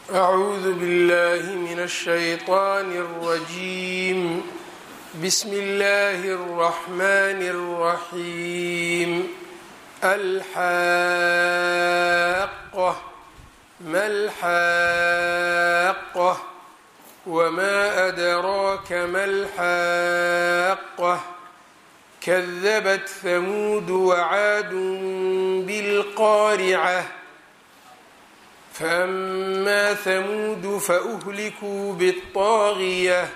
أعوذ بالله من الشيطان الرجيم بسم الله الرحمن الرحيم الحاقة ما الحاقة وما أدراك ما الحاقة كذبت ثمود وعاد بالقارعة فأما ثمود فأهلكوا بالطاغية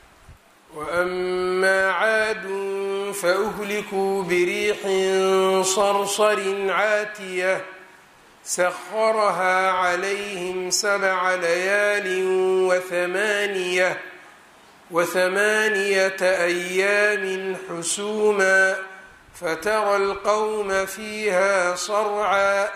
وأما عاد فأهلكوا بريح صرصر عاتية سخرها عليهم سبع ليال وثمانية وثمانية أيام حسوما فترى القوم فيها صرعا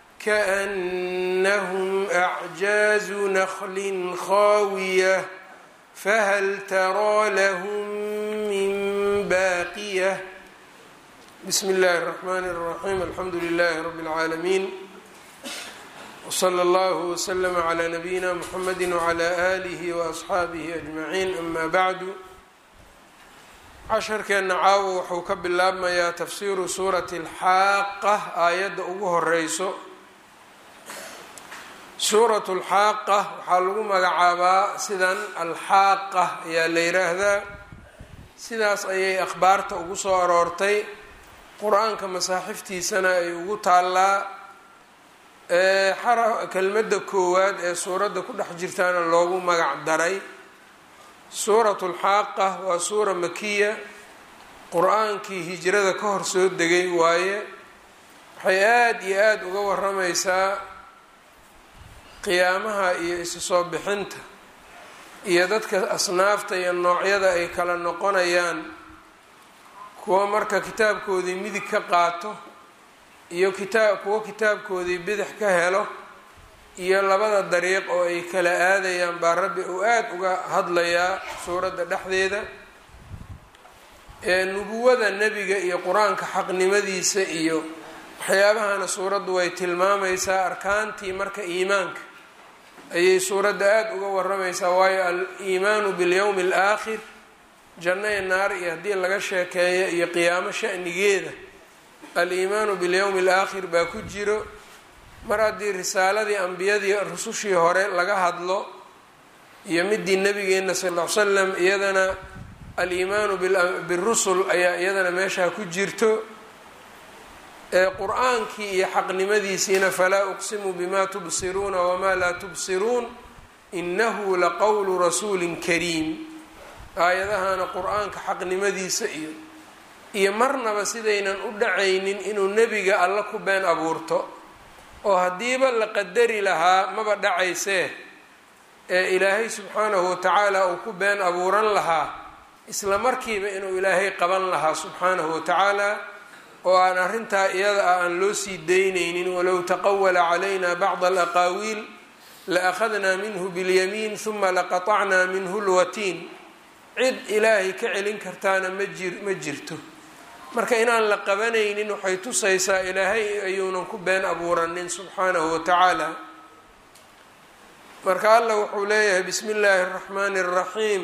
كأنهم أعجاز نخل خاوية فهل ترى لهم من باقية بسم الله الرحمن الرحيم الحمد لله رب العالمين وصلى الله وسلم على نبينا محمد وعلى آله وأصxaabihi أجمعين أما bعd casharkeenna caawo wuxuu ka bilaabmayaa tafsiru suurati اlxaaqa aayadda ugu horeyso suurat اlxaaqa waxaa lagu magacaabaa sidan alxaaqa ayaa la yiraahdaa sidaas ayay akhbaarta ugu soo aroortay qur-aanka masaaxiftiisana ay ugu taallaa kelmadda koowaad ee suuradda ku dhex jirtaana loogu magac daray suuratu lxaaqa waa suura makiya qur-aankii hijrada ka hor soo degay waaye waxay aada iyo aada uga waramaysaa qiyaamaha iyo isu soo bixinta iyo dadka asnaafta iyo noocyada ay kala noqonayaan kuwa marka kitaabkoodii midig ka qaato iyo kitaab kuwo kitaabkoodii bidix ka helo iyo labada dariiq oo ay kala aadayaan baa rabbi uu aada uga hadlayaa suuradda dhexdeeda ee nubuwada nebiga iyo qur-aanka xaqnimadiisa iyo waxyaabahana suuraddu way tilmaamaysaa arkaantii marka iimaanka ayay suuradda aada uga waramaysaa waayo al-iimaanu bilyowmi alaakhir janno ee naar iyo haddii laga sheekeeyo iyo qiyaamo shanigeeda al-iimaanu bilyowmi alaakhir baa ku jiro mar haddii risaaladii ambiyadii rusushii hore laga hadlo iyo midii nabigeena sal ll ly slam iyadana al-iimaanu birusul ayaa iyadana meeshaa ku jirto ee qur-aankii iyo xaqnimadiisiina falaa uqsimu bima tubsiruuna wamaa laa tubsiruun inahu laqowlu rasuulin kariim aayadahana qur-aanka xaqnimadiisa iyo iyo marnaba sidaynan u dhacaynin inuu nebiga alla ku been abuurto oo haddiiba la qadari lahaa maba dhacaysee ee ilaahay subxaanahu watacaala uu ku been abuuran lahaa isla markiiba inuu ilaahay qaban lahaa subxaanahu watacaala oo aan arrintaa iyada ah aan loo sii daynaynin walow taqawala calayna bacda alaqaawiil la akhadnaa minhu bilyamiin huma laqatacnaa minhu lwatiin cid ilaahay ka celin kartaana ma jir ma jirto marka inaan la qabanaynin waxay tusaysaa ilaahay ayuunan ku been abuuranin subxaanahu watacaala marka allah wuxuu leeyahay bismi illaahi araxmaani araxiim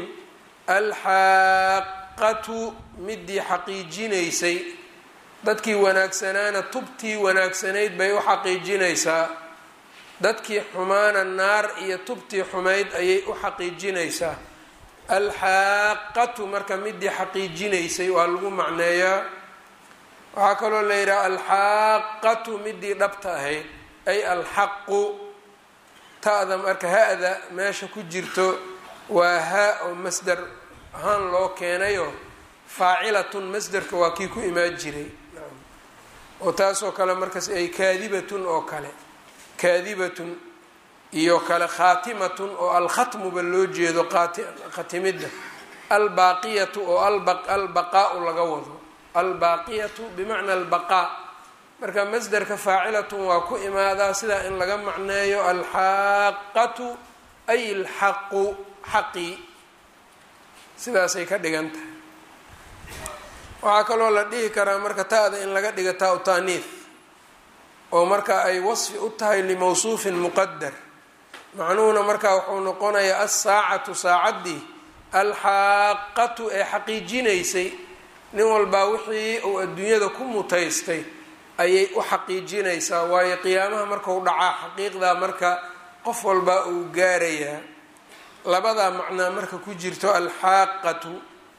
alxaaqatu midii xaqiijinaysay dadkii wanaagsanaana tubtii wanaagsanayd bay u xaqiijinaysaa dadkii xumaana naar iyo tubtii xumayd ayay u xaqiijinaysaa alxaaqatu marka midii xaqiijinaysay waa lagu macneeyaa waxaa kaloo la yidhaha alxaaqatu midii dhabta ahayd ay alxaqu ta'da marka ha-da meesha ku jirto waa ha oo masder ahaan loo keenayo faacilatun masderka waa kii ku imaan jiray oo taasoo kale markaas ay kaadibatun oo kale kaadibatun iyo kale khaatimatun oo alkhatmuba loo jeedo khatimidda albaaqiyatu oo albaqaau laga wado albaaqiyatu bimacna albaqaa marka masderka faacilatun waa ku imaadaa sidaa in laga macneeyo alxaaqatu ay alxaqu xaqii sidaasay ka dhigan tahay waxaa kaloo la dhihi karaa marka ta-da in laga dhiga taa u taaniif oo marka ay wasfi u tahay limawsuufin muqadar macnuhuna markaa wuxuu noqonayaa alsaacatu saacaddii alxaaqatu ee xaqiijinaysay nin walbaa wixii uu adduunyada ku mutaystay ayay u xaqiijinaysaa waayo qiyaamaha markau dhacaa xaqiiqdaa marka qof walbaa uu gaarayaa labadaa macnaa marka ku jirto alxaaqatu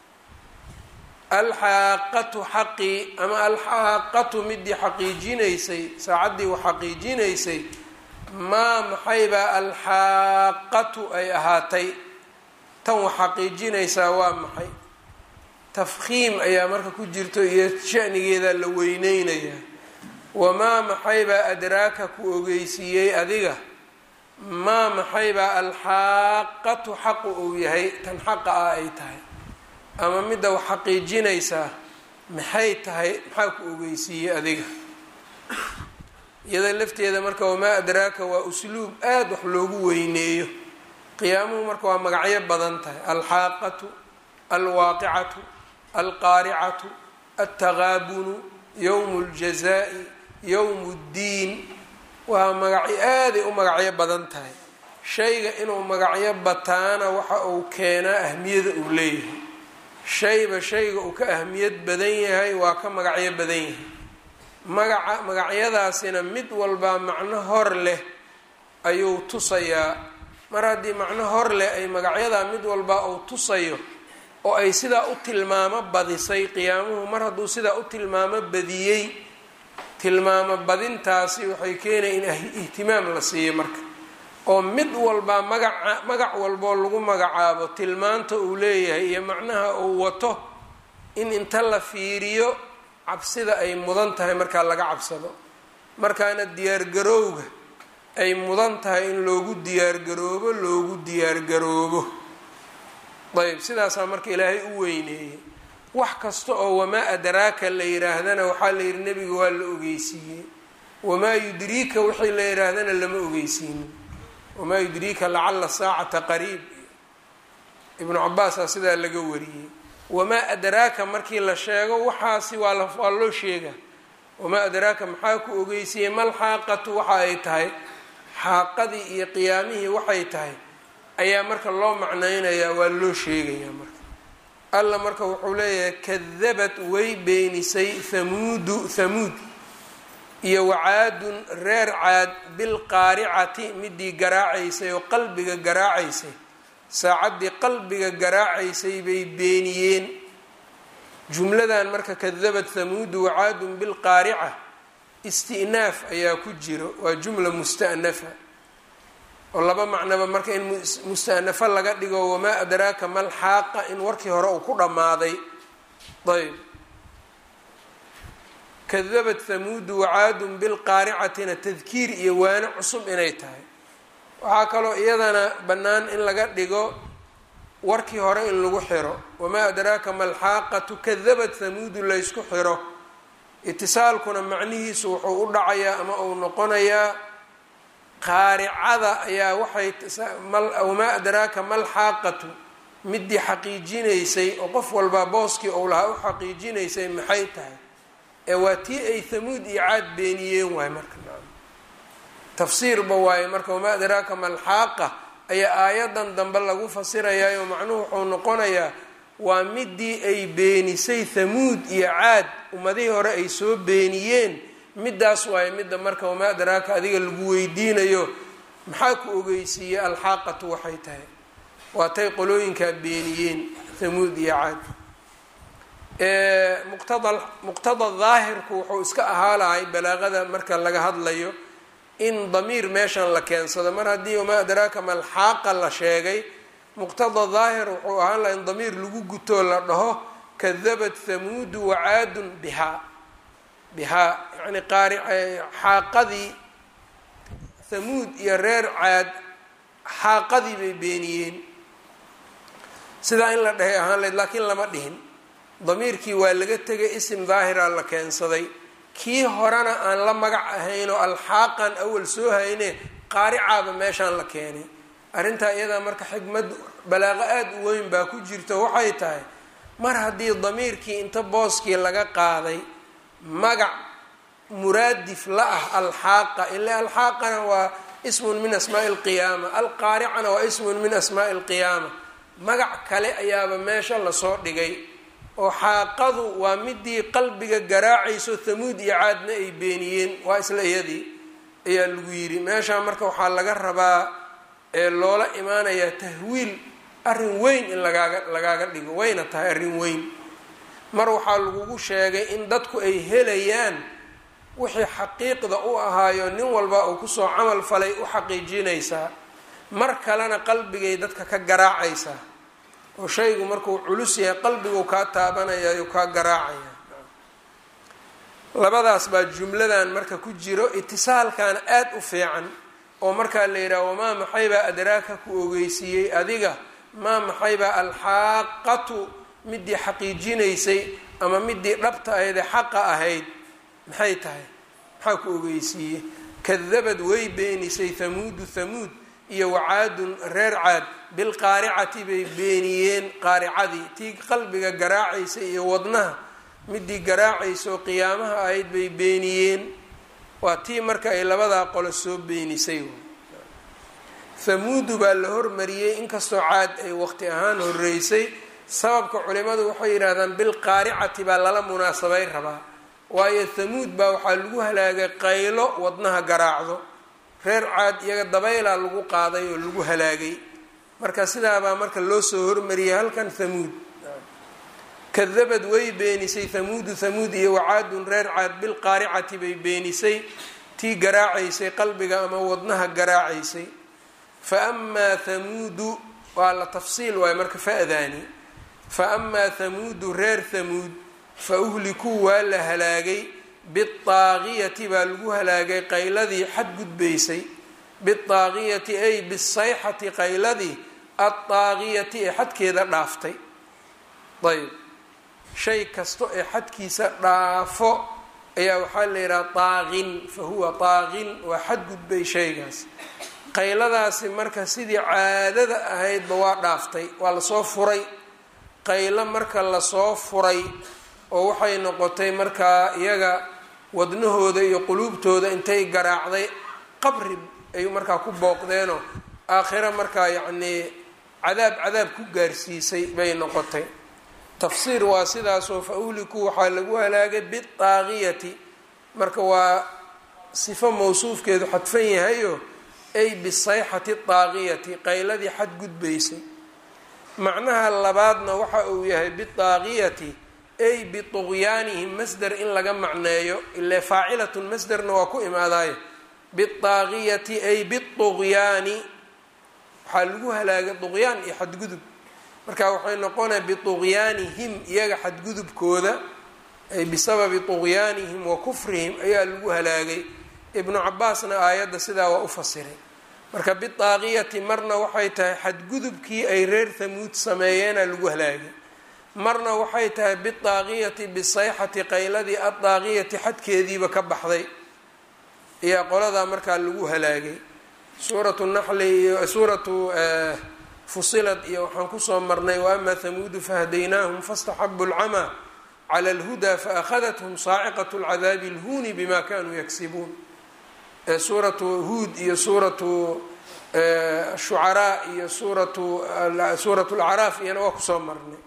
alxaaqatu xaqii ama alxaaqatu midii xaqiijinaysay saacaddii u xaqiijinaysay maa maxaybaa alxaaqatu ay ahaatay tan wax xaqiijinaysaa waa maxay tafkhiim ayaa marka ku jirto iyo shanigeeda la weyneynayaa wamaa maxaybaa adraaka ku ogeysiiyey adiga maa maxaybaa alxaaqatu xaqu uu yahay tan xaqa ah ay tahay ama midda wax xaqiijinaysaa maxay tahay maxaa ku ogeysiiyey adiga iyada lafteeda marka wamaa adraaka waa usluub aada wax loogu weyneeyo qiyaamuhu marka waa magacyo badan tahay alxaaqatu alwaaqicatu alqaaricatu altaqaabunu yowmu اljazaa'i yowmu اddiin waa magacyo aaday u magacyo badan tahay shayga inuu magacyo bataana waxa uu keenaa ahmiyada uu leeyahay shayba shayga uu ka ahmiyad badan yahay waa ka magacyo badan yahay magaca magacyadaasina mid walbaa macno hor leh ayuu tusayaa mar haddii macno hor leh ay magacyadaa mid walbaa uu tusayo oo ay sidaa u tilmaamo badisay qiyaamuhu mar hadduu sidaa u tilmaamo badiyey tilmaamo badintaasi waxay keenaya in ihtimaam la siiyo marka oo mid walbaa magaca magac walboo lagu magacaabo tilmaanta uu leeyahay iyo macnaha uu wato in inta la fiiriyo cabsida ay mudan tahay markaa laga cabsado markaana diyaargarowga ay mudan tahay in loogu diyaargaroobo loogu diyaargaroobo ayb sidaasaa marka ilaahay u weyneeyey wax kasta oo wamaa adraaka la yidhaahdana waxaa la yidhi nebiga waa la ogeysiiyey wamaa yudriika wixii la yidhaahdana lama ogeysiinin wamaa yudriika lacala saacata qariib ibnu cabaasaa sidaa laga wariyey wamaa adraaka markii la sheego waxaasi waa waa loo sheega wamaa adraaka maxaa ku ogeysiiyey mal xaaqatu waxa ay tahay xaaqadii iyo qiyaamihii waxay tahay ayaa marka loo macnaynayaa waa loo sheegayaa marka alla marka wuxuu leeyahay kadabat way beenisay hamuudu hamuud iyo wacaadun reer caad bilqaaricati midii garaacaysay oo qalbiga garaacaysay saacaddii qalbiga garaacaysay bay beeniyeen jumladan marka kadabat hamuudu wacaadun bilqaarica isti'naaf ayaa ku jiro waa jumla musta'nafa oo laba macnaba marka in musta'nafo laga dhigo wamaa adraaka mal xaaqa in warkii hore uu ku dhammaaday ayb kadabat hamuudu wacaadun bilqaaricatina tadkiir iyo waano cusub inay tahay waxaa kaloo iyadana bannaan in laga dhigo warkii hore in lagu xiro wamaa adraaka malxaaqatu kadabat hamuudu laysku xiro itisaalkuna macnihiisu wuxuu u dhacayaa ama uu noqonayaa qaaricada ayaa waxay wamaa adraaka malxaaqatu midii xaqiijinaysay oo qof walbaa booskii ou lahaa u xaqiijinaysay maxay tahay ee waa tii ay hamuud iyo caad beeniyeen waay marka tafsiirba waaye marka wamaa adraaka malxaaqa ayaa aayadan dambe lagu fasirayaayo macnuhu wuxuu noqonayaa waa midii ay beenisay hamuud iyo caad ummadihii hore ay soo beeniyeen midaas waaye midda marka wamaa adraaka adiga lagu weydiinayo maxaa ku ogeysiiyey alxaaqatu waxay tahay waatay qolooyinkaa beeniyeen hamuud iyo caad muqtada muqtada daahirku wuxuu iska ahaa lahay balaaqada marka laga hadlayo in damiir meeshan la keensado mar haddii wamaa adraaka malxaaqa la sheegay muqtada daahir wuxuu ahaan laha in damiir lagu gutoo la dhaho kadabat hamuudu wacaadun bihaa bihaa yani qaari xaaqadii hamuud iyo reer caad xaaqadii bay beeniyeen sidaa in la dhahay ahaan layd laakiin lama dhihin damiirkii waa laga tegay isim daahira la keensaday kii horena aan la magac ahayn oo alxaaqan awal soo hayne qaaricaaba meeshaan la keenay arrintaa iyadaa marka xikmad balaaqo aada u weyn baa ku jirto waxay tahay mar haddii damiirkii inta booskii laga qaaday magac muraadif la ah alxaaqa ilaa alxaaqana waa ismun min asmaai lqiyaama alqaaricana waa ismun min asmaai lqiyaama magac kale ayaaba meesha lasoo dhigay oo xaaqadu waa midii qalbiga garaacayso thamuud iyo caadna ay beeniyeen waa isla iyadii ayaa lagu yidhi meeshaa marka waxaa laga rabaa ee loola imaanayaa tahwiil arrin weyn in lagaaga lagaaga dhigo wayna tahay arrin weyn mar waxaa lagugu sheegay in dadku ay helayaan wixii xaqiiqda u ahaayo nin walba uu kusoo camal falay u xaqiijinaysaa mar kalena qalbigay dadka ka garaacaysaa oo shaygu markuu culus yahay qalbiguu kaa taabanaya yuu kaa garaacaya labadaas baa jumladan marka ku jiro itisaalkana aada u fiican oo markaa la yidhaha wamaa maxaybaa adraaka ku ogeysiiyey adiga maa maxaybaa alxaaqatu midii xaqiijinaysay ama midii dhabta ahaydee xaqa ahayd maxay tahay maxaa ku ogeysiiyey kadabad way beenisay hamuudu hamuud iyo wacaadun reer caad bilqaaricati bay beeniyeen qaaricadii tii qalbiga garaacaysa iyo wadnaha midii garaacaysaoo qiyaamaha ahayd bay beeniyeen waa tii marka ay labadaa qolo soo beenisay hamuudu baa la hormariyey inkastoo caad ay waqti ahaan horeysay sababka culimadu waxay yidhaahdaan bilqaaricati baa lala munaasabay rabaa waayo hamuud baa waxaa lagu halaagay qaylo wadnaha garaacdo reer caad iyaga dabaylaa lagu qaaday oo lagu halaagay marka sidaabaa marka loo soo hormariyay halkan hamuud kadabad way beenisay hamuudu hamuud iyo wacaadun reer caad bilqaaricati bay beenisay tii garaacaysay qalbiga ama wadnaha garaacaysay fa amaa hamuudu waa la tafsiil waayo marka fa-daani fa amaa hamuudu reer hamuud fa uhlikuu waa la halaagay bidaaqiyati baa lagu halaagay qayladii xadgudbaysay bidaaqiyati ay bisayxati qayladii addaaqiyati ee xadkeeda dhaaftay ayb shay kasto ee xadkiisa dhaafo ayaa waxaa la yidhaha daaqin fa huwa daaqin waa xadgudbay shaygaas qayladaasi marka sidii caadada ahaydba waa dhaaftay waa lasoo furay qaylo marka lasoo furay oo waxay noqotay markaa iyaga wadnahooda iyo quluubtooda intay garaacday qabri ay markaa ku booqdeenoo aakhiro markaa yacnii cadaab cadaab ku gaarsiisay bay noqotay tafsiir waa sidaasoo fa uhliku waxaa lagu halaagay bidaaqiyati marka waa sifo mawsuufkeedu xadfan yahayo ay bisayxati daaqiyati qayladii xadgudbaysay macnaha labaadna waxa uu yahay bidaaqiyati ay biطugyaanihim masder in laga macneeyo ile faacilatun masderna waa ku imaadaayo bidaaqiyati ay biطugyaani waxaa lagu halaagay duqyaan iyo xadgudub marka waxay noqonaya biطugyaanihim iyaga xadgudubkooda ay bisababi طugyaanihim wa kufrihim ayaa lagu halaagay ibnu cabaasna aayadda sidaa waa u fasiray marka bidaaqiyati marna waxay tahay xadgudubkii ay reer hamuud sameeyeena lagu halaagay marna waxay tahay bidaaqiyati bisayxati qayladii addaaqiyati xadkeediiba ka baxday ayaa qoladaa markaa lagu halaagay suuratu naxli iyo suuratu fusilad iyo waxaan kusoo marnay waama hamuudu fahadaynaahum faاstaxabu اlcamaa clى اlhudaa faأkhadathum saaciqaة اlcadaabi اlhuni bima kanuu yagsibuun suuratu huud iyo suuratu shucaraa iyo suuratu suuratu lacraaf iyana waa kusoo marnay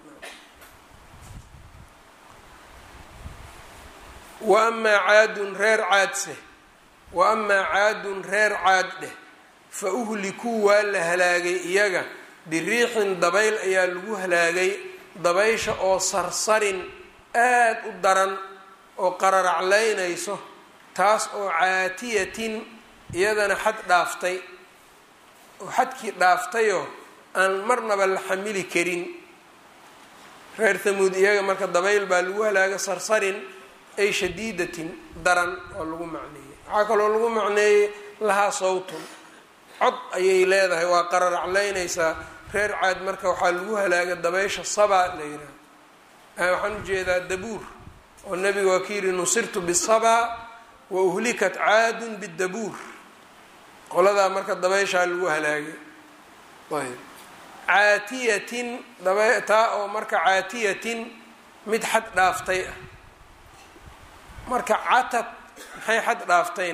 wa amaa caadun reer caadse wa amaa caadun reer caad dheh fa uhlikuu waa la halaagay iyaga biriixin dabayl ayaa lagu halaagay dabaysha oo sarsarin aad u daran oo qararaclaynayso taas oo caatiyatin iyadana xad dhaaftay oo xadkii dhaaftayoo aan marnaba la xamili karin reer hamuud iyaga marka dabayl baa lagu halaaga sarsarin ay shadiidatin daran oo lagu macneeyey waxaa kaloo lagu macneeyey lahaa sawtun cod ayay leedahay waa qararaclaynaysaa reer caad marka waxaa lagu halaaga dabaysha sabaa la yidhaha waxaan ujeedaa dabuur oo nabiga waa ka yidhi nusirtu bisabaa wa uhlikat caadun bidabuur qoladaa marka dabayshaa lagu halaagay ayb caatiyatin taa oo marka caatiyatin mid xad dhaaftay ah marka catad maxay xad dhaaftayna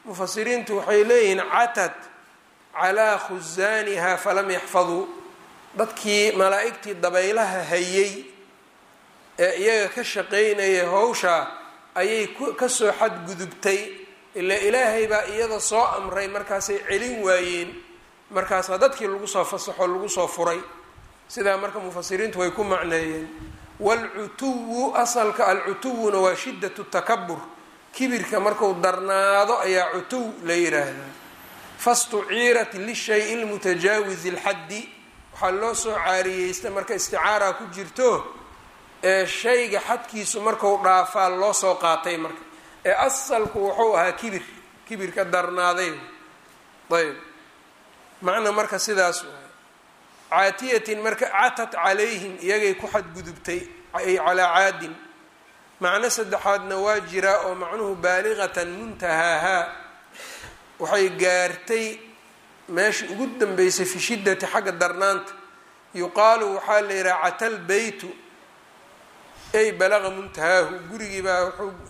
mufasiriintu waxay leeyihiin catad calaa khusaaniha falam yaxfaduu dadkii malaa'igtii dabaylaha hayay ee iyaga ka shaqaynayay howshaa ayay kasoo xadgudubtay ila ilaahay baa iyada soo amray markaasay celin waayeen markaasaa dadkii lagu soo fasaxo lagu soo furay sidaa marka mufasiriintu way ku macneeyeen waalcutuwu asalka alcutuwuna waa shiddatu takabur kibirka marku darnaado ayaa cutuw la yiraahdaa fastuciirat lishay lmutajaawizi lxaddi waxaa loo soo caariyeysta marka isticaara ku jirto ee shayga xadkiisu marku dhaafaa loo soo qaatay marka ee asalku wuxuu ahaa kibir kibirka darnaaday ayb macna marka sidaas waay caatiyatin marka catat calayhim iyagay ku xadgudubtay ay calaa caadin macno saddexaadna waa jiraa oo macnuhu baaliqatan muntahaahaa waxay gaartay meesha ugu dambeysay fi shiddati xagga darnaanta yuqaalu waxaa la yidhaha catal beytu ay balaqa muntahaahu gurigii baa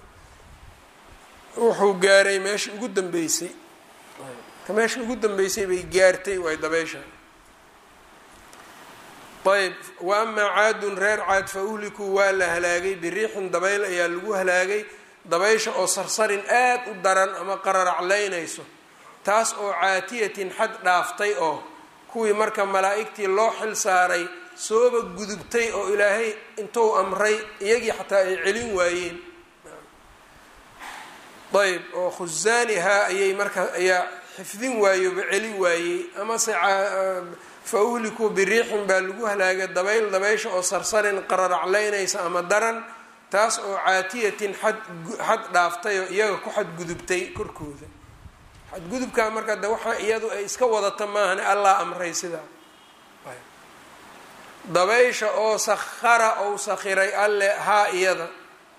wuxuu gaaray meesha ugu dambeysay meesha ugu dambeysay bay gaartay waay dabeysha ayb wa amaa caadun reer caad fa uhlikuu waa la halaagay biriixin dabayl ayaa lagu halaagay dabaysha oo sarsarin aad u daran ama qararaclaynayso taas oo caatiyatin xad dhaaftay oo kuwii marka malaa'igtii loo xil saaray sooba gudubtay oo ilaahay intuu amray iyagii xataa ay celin waayeen ayb oo khusaanihaa ayay marka ayaa xifdin waayoba celi waayey amase fa uhlikuu biriixin baa lagu halaagay dabayl dabaysha oo sarsarin qararaclaynaysa ama daran taas oo caatiyatin xad xad dhaaftay oo iyaga ku xadgudubtay korkooda xadgudubkaa marka de waxaa iyadu ay iska wadata maahane allah amray sidaa dabaysha oo sakhara ou sakhiray alle haa iyada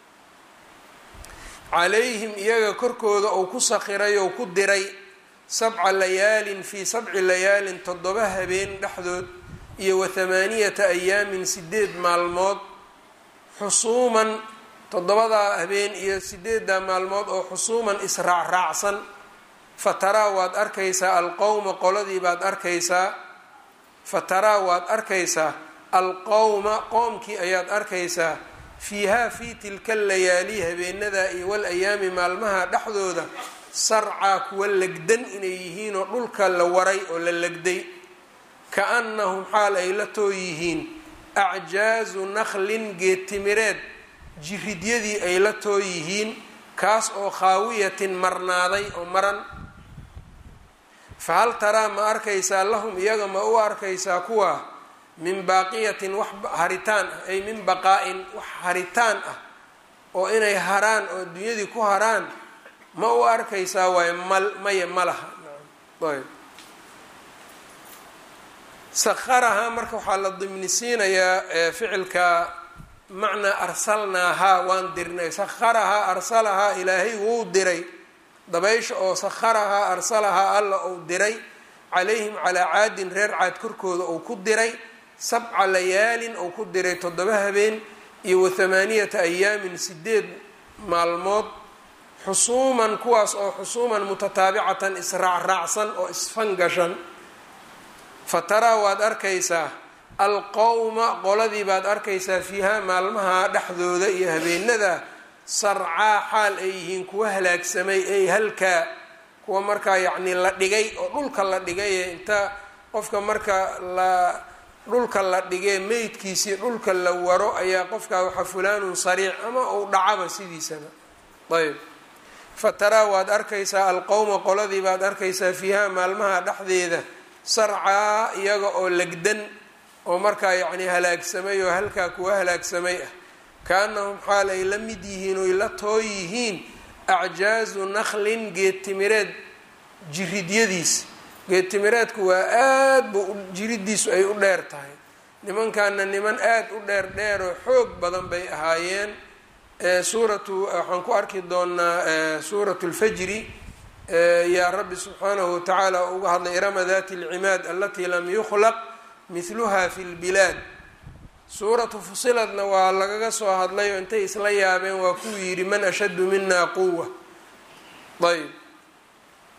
calayhim iyaga korkooda ou ku sakhiray ou ku diray sabca layaalin fii sabci layaalin toddoba habeen dhexdood iyo wa hamaaniyata ayaamin sideed maalmood xusuuman toddobadaa habeen iyo sideeddaa maalmood oo xusuuman israacraacsan fataraa waad arkaysaa alqowma qoladii baad arkaysaa fataraa waad arkaysaa alqowma qoomkii ayaad arkaysaa fiihaa fii tilka layaali habeenada iyo wal ayaami maalmaha dhexdooda sarcaa kuwa legdan inay yihiinoo dhulka la waray oo la legday ka-annahum xaal ay la too yihiin acjaazu nakhlin geedtimireed jiridyadii ay la too yihiin kaas oo khaawiyatin marnaaday oo maran fa hal taraa ma arkaysaa lahum iyaga ma u arkaysaa kuwa min baaqiyatin wax haritaan ah ay min baqaa-in wax haritaan ah oo inay haraan oo dunyadii ku haraan ma u arkaysaa waayo mal maya ma laha ayb sakharahaa marka waxaa la dimnisiinayaa ficilka macnaa arsalnaahaa waan dirnay sakharahaa arsalahaa ilaahay wuu diray dabaysha oo sakharahaa arsalahaa alla uu diray calayhim calaa caadin reer caad korkooda uu ku diray sabca layaalin uu ku diray toddoba habeen iyo wa hamaaniyata ayaamin sideed maalmood xusuuman kuwaas oo xusuuman mutataabicatan israacraacsan oo isfangashan fa taraa waad arkaysaa alqowma qoladii baad arkaysaa fiihaa maalmaha dhexdooda iyo habeenada sarcaa xaal ay yihiin kuwa halaagsamay ay halkaa kuwa markaa yacnii la dhigay oo dhulka la dhigay inta qofka marka la dhulka la dhigee meydkiisii dhulka la waro ayaa qofkaa waxa fulaanun sariic ama uu dhacaba sidiisaba ayb fa taraa waad arkaysaa alqowma qoladii baad arkaysaa fiihaa maalmaha dhexdeeda sarcaa iyaga oo legdan oo markaa yacnii halaagsamay oo halkaa kuwa halaagsamay ah ka-annahum xaal ay la mid yihiin oy la too yihiin acjaazu nakhlin geedtimireed jiridyadiis geedtimireedku waa aad bu jiridiisu ay u dheer tahay nimankaana niman aad u dheer dheer oo xoog badan bay ahaayeen suuratu waxaan ku arki doonaa suuratu lfajri yaa rabbi subxaanahu watacaala uga hadlay irama dati alcimaad alatii lam yukhlaq mihluha fi lbilaad suuratu fusiladna waa lagaga soo hadlay oo intay isla yaabeen waa kuu yidhi man ashaddu mina quwa ayb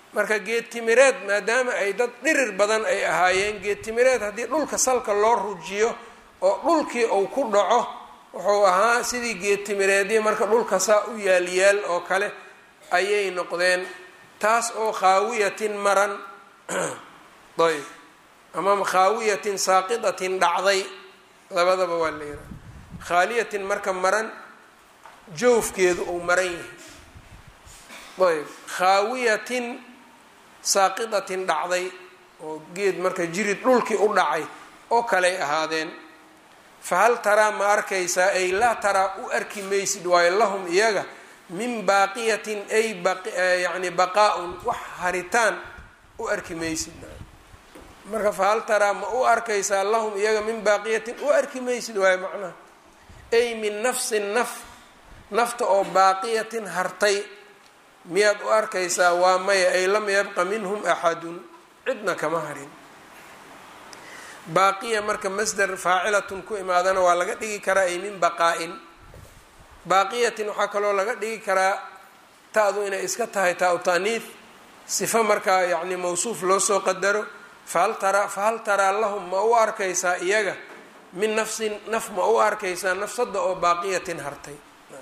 marka geed timireed maadaama ay dad dhirir badan ay ahaayeen geed timireed haddii dhulka salka loo rujiyo oo dhulkii uu ku dhaco wuxuu ahaa sidii geed timireedii marka dhulka saa u yaalyaal oo kale ayay noqdeen taas oo khaawiyatin maran ayb ama khaawiyatin saaqidatin dhacday labadaba waa la yidhaha khaaliyatin marka maran jawfkeedu uu maran yahay ayb khaawiyatin saaqidatin dhacday oo geed marka jirid dhulkii u dhacay oo kaley ahaadeen fahal taraa ma arkaysaa ay laa taraa u arki maysid waayo lahum iyaga min baaqiyatin ay yani baqaa-un wax haritaan u arki maysid marka fahal taraa ma u arkaysaa lahum iyaga min baaqiyatin u arki maysid waayo macnaha ay min nafsin naf nafta oo baaqiyatin hartay miyaad u arkaysaa waa maya ay lam yabqa minhum axadun cidna kama harin baaqiya marka masder faacilatun ku imaadana waa laga dhigi karaa ay min baqaa-in baaqiyatin waxaa kaloo laga dhigi karaa ta-du inay iska tahay taa u taaniif sifo markaa yacni mawsuuf loo soo qadaro fahal taraa fahal taraa lahum ma u arkaysaa iyaga min nafsin naf ma u arkaysaa nafsada oo baaqiyatin hartay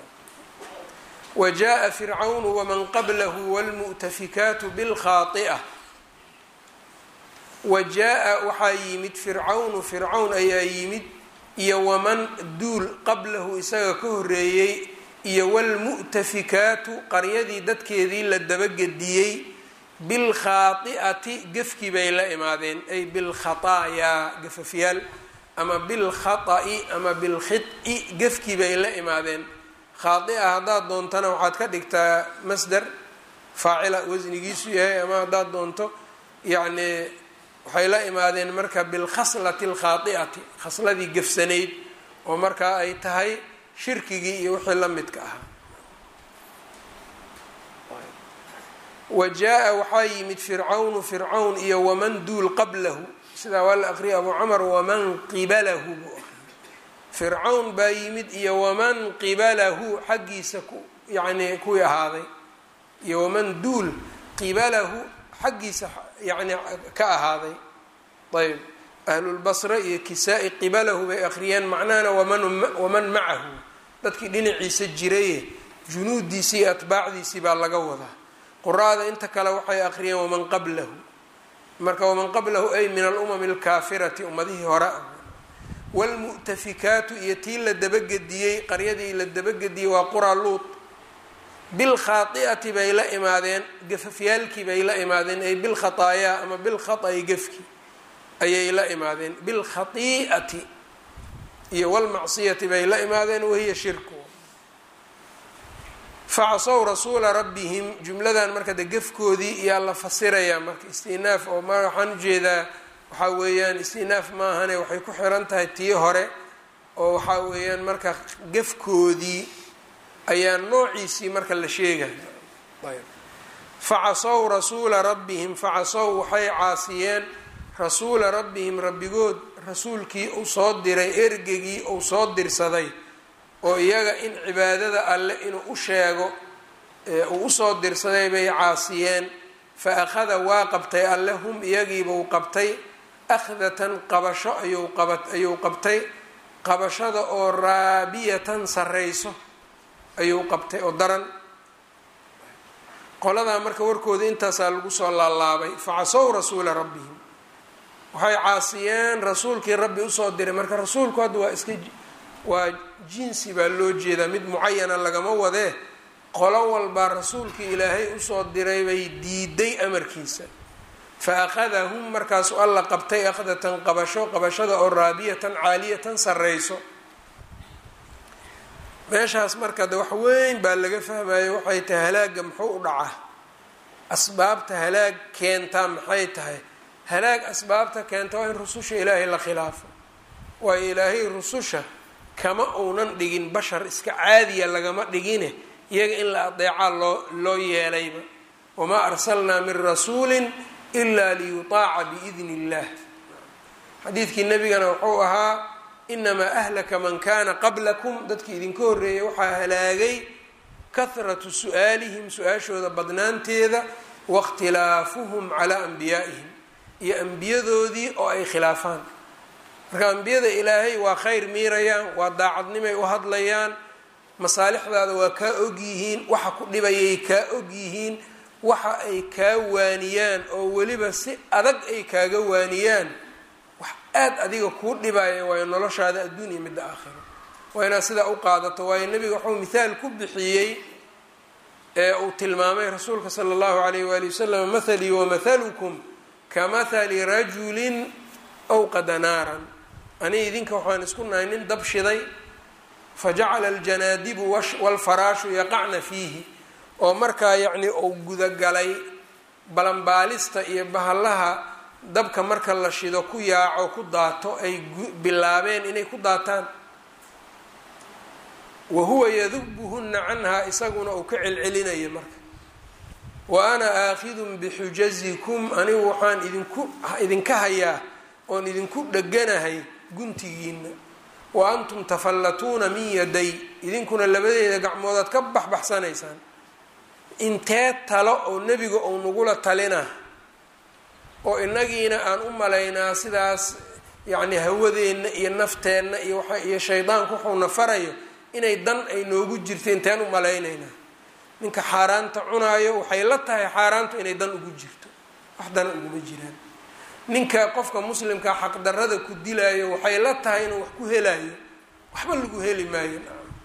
wa jaa fircawnu waman qablahu wlmu'tafikaatu bilkhaai'a wa jaa waxaa yimid fircawnu fircawn ayaa yimid iyo waman duul qablahu isaga ka horeeyey iyo wlmu'tafikaatu qaryadii dadkeedii la dabagediyey bilkhaai'ati gefkii bay la imaadeen ay bilkhataayaa gafafyaal ama bilkhata'i ama bilkhid'i gefkii bay la imaadeen khaaia haddaad doontana waxaad ka dhigtaa masder faacila wasnigiisu yahay ama haddaad doonto yacni waxay la imaadeen marka bilkhaslati alkhaai'ati khasladii gefsanayd oo markaa ay tahay shirkigii iyo wixii la midka ahaa wa jaa waxaa yimid fircawnu fircawn iyo waman duul qablahu sidaa waa la aqriyay abu camar waman qibalahu buu aqriyay fircawn baa yimid iyo waman qibalahu xaggiisa ku yacni kuwii ahaaday iyo waman duul qibalahu xaggiisa yacni ka ahaaday ayb ahlulbasra iyo kisaa-i qibalahu bay akhriyeen macnahana waman waman macahu dadkii dhinaciisa jiraye junuudiisii iyo atbaacdiisii baa laga wadaa quraada inta kale waxay akhriyeen waman qablahu marka waman qablahu ay min alumami alkaafirati ummadihii hore ah wlmu'tafikaatu iyo tii la dabagediyey qaryadii la dabagediyey waa qura luut bilkhaai'ati bay la imaadeen gafafyaalkii bay la imaadeen ay bilkhataayaa ama bilkhata'i gefki ayay la imaadeen bilkhai'ati iyo walmacsiyati bay la imaadeen wahiya shirku facasow rasuula rabbihim jumladan marka de gefkoodii iyaa la fasirayaa marka istinaaf oo ma waxaan ujeedaa waxaa weeyaan istinaaf maahane waxay ku xiran tahay tii hore oo waxaa weeyaan marka gefkoodii ayaa noociisii marka la sheegaya facasow rasuula rabbihim facasow waxay caasiyeen rasuula rabbihim rabbigood rasuulkii uu soo diray ergegii uu soo dirsaday oo iyaga in cibaadada alle inuu u sheego uu usoo dirsaday bay caasiyeen fa akhada waa qabtay alle hum iyagiibuu qabtay akhdatan qabasho ayuu qaba ayuu qabtay qabashada oo raabiyatan sarreyso ayuu qabtay oo daran qoladaa marka warkooda intaasaa lagu soo laalaabay facasow rasuula rabbihim waxay caasiyeen rasuulkii rabbi usoo diray marka rasuulku hadda waa iska waa jinsi baa loo jeedaa mid mucayana lagama wadee qolo walbaa rasuulkii ilaahay usoo diray bay diiday amarkiisa fa akhadahum markaasu alla qabtay akhdatan qabasho qabashada oo raabiyatan caaliyatan sarreyso meeshaas marka de wax weyn baa laga fahmaya waxay tahay halaagga muxuu u dhacaa asbaabta halaag keentaa maxay tahay halaag asbaabta keenta waa in rususha ilaahay la khilaafo waayo ilaahay rususha kama uunan dhigin bashar iska caadiya lagama dhigine iyaga in la adeecaa loo loo yeelayba wamaa arsalnaa min rasuulin ilaa liyutaaca biidni illah xadiidkii nebigana wuxuu ahaa inamaa ahlaka man kana qablakum dadkii idinka horreeyay waxaa halaagay kahratu su-aalihim su-aashooda badnaanteeda waاkhtilaafuhum calaa anbiyaa'ihim iyo ambiyadoodii oo ay khilaafaan marka ambiyada ilaahay waa khayr miirayaan waa daacadnimay u hadlayaan masaalixdaada waa kaa ogyihiin waxa ku dhibayay kaa ogyihiin waxa ay kaa waaniyaan oo weliba si adag ay kaaga waaniyaan wax aada adiga kuu dhibaya waayo noloshaada adduun iyo midda aakhiro waa inaad sidaa u qaadato waayo nebiga wuxuu mithaal ku bixiyey ee uu tilmaamay rasuulka sala allahu alayh waali wasalam mathalii wamathalukum ka mathali rajulin awqada naaran aniga idinka waxaan isku nahay nin dab shiday fajacala aljanaadibu walfaraashu yaqacna fiihi oo markaa yacni uu gudagalay balanbaalista iyo bahallaha dabka marka la shido ku yaaco ku daato ay bilaabeen inay ku daataan wa huwa yadubuhunna canhaa isaguna uu ka celcelinayo marka wa ana aakhidun bixujazikum anigu waxaan idinku idinka hayaa oon idinku dheganahay guntigiina wa antum tafallatuuna min yaday idinkuna labadeeda gacmoodaad ka baxbaxsanaysaan intee talo oo nebiga uu nagula talina oo inagiina aan u malaynaa sidaas yacni hawadeenna iyo nafteenna iyo waa iyo shaydaanku wuxuuna farayo inay dan ay noogu jirto inteen u malaynaynaa ninka xaaraanta cunaayo waxay la tahay xaaraantu inay dan ugu jirto wax dana uguma jiraan ninka qofka muslimkaa xaqdarrada ku dilaayo waxay la tahay inuu wax ku helayo waxba lagu heli maayo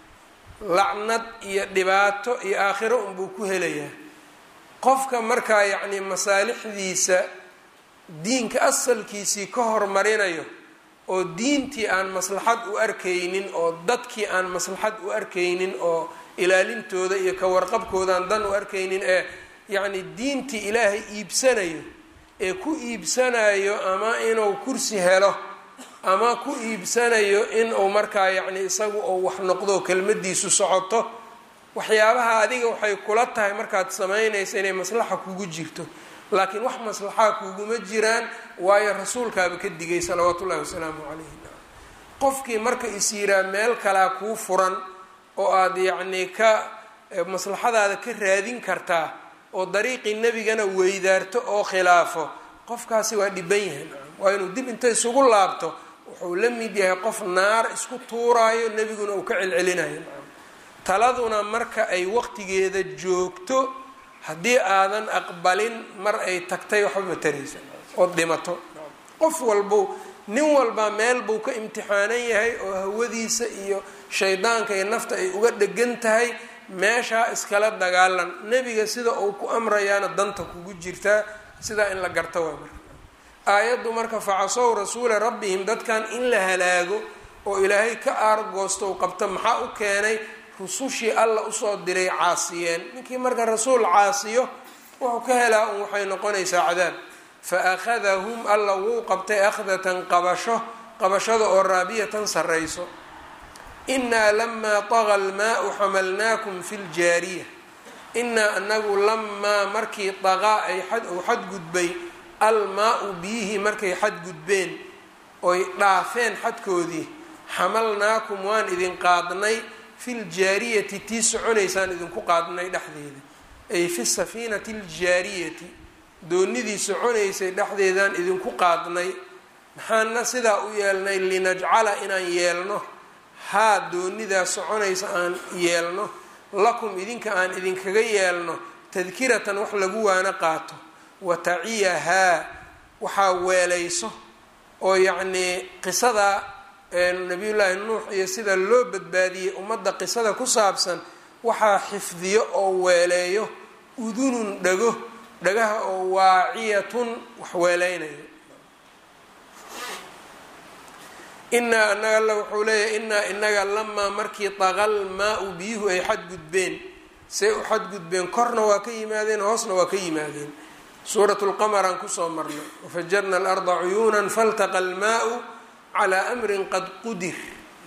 lacnad iyo dhibaato iyo aakhiro unbuu ku helayaa qofka markaa yacni masaalixdiisa diinka asalkiisii ka hormarinayo oo diintii aan maslaxad u arkaynin oo dadkii aan maslaxad u arkaynin oo ilaalintooda iyo ka warqabkoodaan dan u arkaynin ee yacni diintii ilaahay iibsanayo ee ku iibsanayo ama inuu kursi helo ama ku iibsanayo inuu markaa yacni isagu uu wax noqdo kelmadiisu socoto waxyaabaha adiga waxay kula tahay markaad samaynaysa inay maslaxa kugu jirto laakiin wax maslaxaa kuguma jiraan waayo rasuulkaaba ka digay salawaatu ullahi wasalaamu calayhi qofkii marka is yiraa meel kalaa kuu furan oo aada yacni ka maslaxadaada ka raadin kartaa oo dariiqii nebigana weydaarto oo khilaafo qofkaasi waa dhiban yahay waa inuu dib inta isugu laabto wuxuu la mid yahay qof naar isku tuuraayo nebiguna uu ka celcelinayo taladuna marka ay waqtigeeda joogto haddii aadan aqbalin mar ay tagtay waxba mataraysa ood dhimato qof walbow nin walbaa meel buu ka imtixaanan yahay oo hawadiisa iyo shaydaanka iyo nafta ay uga dhegan tahay meeshaa iskala dagaalan nebiga sida uu ku amrayaana danta kugu jirtaa sidaa in la garto waa marka aayaddu marka facasow rasuula rabbihim dadkan in la halaago oo ilaahay ka aargoosto u qabto maxaa u keenay rusushii alla usoo diray caasiyeen ninkii marka rasuul caasiyo wuxuu ka helaa un waxay noqonaysaa cadaab fa akhadahum alla wuu qabtay akhdatan qabasho qabashada oo raabiyatan sarrayso inaa lamaa taga almaau xamalnaakum fi ljaariya inaa anagu lamaa markii daqaa ay uu xadgudbay almaa-u biyihii markay xadgudbeen oy dhaafeen xadkoodii xamalnaakum waan idin qaadnay fi ljaariyati tii soconaysaan idinku qaadnay dhexdeeda ay fi safiinati aljaariyati doonidii soconaysay dhexdeedaan idinku qaadnay maxaana sidaa u yeelnay linajcala inaan yeelno haa doonidaa soconaysa aan yeelno lakum idinka aan idinkaga yeelno tadkiratan wax lagu waano qaato wa taciyahaa waxaa weelayso oo yacnii qisada nabiyullaahi nuux iyo sida loo badbaadiyey ummadda qisada ku saabsan waxaa xifdiyo oo weeleeyo udunun dhago dhagaha oo waaciyatun wax weeleynayo inaa anaga alla wuxuu leeyahay inaa inaga lamaa markii taqal maa-u biyuhu ay xadgudbeen say u xadgudbeen korna waa ka yimaadeen hoosna waa ka yimaadeen suurat lqamar aan kusoo marnay wafajarna alarda cuyuunan faltaqa almaau calaa amrin qad qudir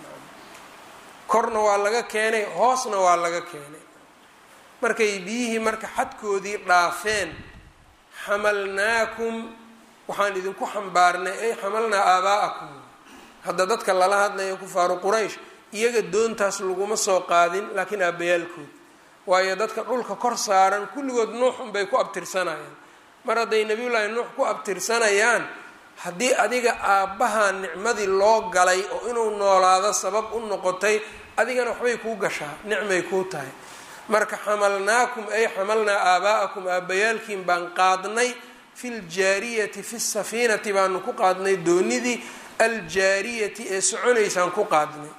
korna waa laga keenay hoosna waa laga keenay markay biyihii marka xadkoodii dhaafeen xamalnaakum waxaan idinku xambaarnay ay xamalnaa aabaa'akum hadda dadka lala hadlayo kufaaru quraysh iyaga doontaas laguma soo qaadin laakiin aabbayaalkood waayo dadka dhulka kor saaran kulligood nuux unbay ku abtirsanayaan mar hadday nebiyullaahi nuux ku abtirsanayaan haddii adiga aabbaha nicmadii loo galay oo inuu noolaado sabab u noqotay adigana waxbay kuu gashaa nicmay kuu tahay marka xamalnaakum ay xamalnaa aabaa'akum aabbayaalkiin baan qaadnay fi ljaariyati fi safiinati baanu ku qaadnay doonidii aljaariyati ee soconaysaan ku qaadnay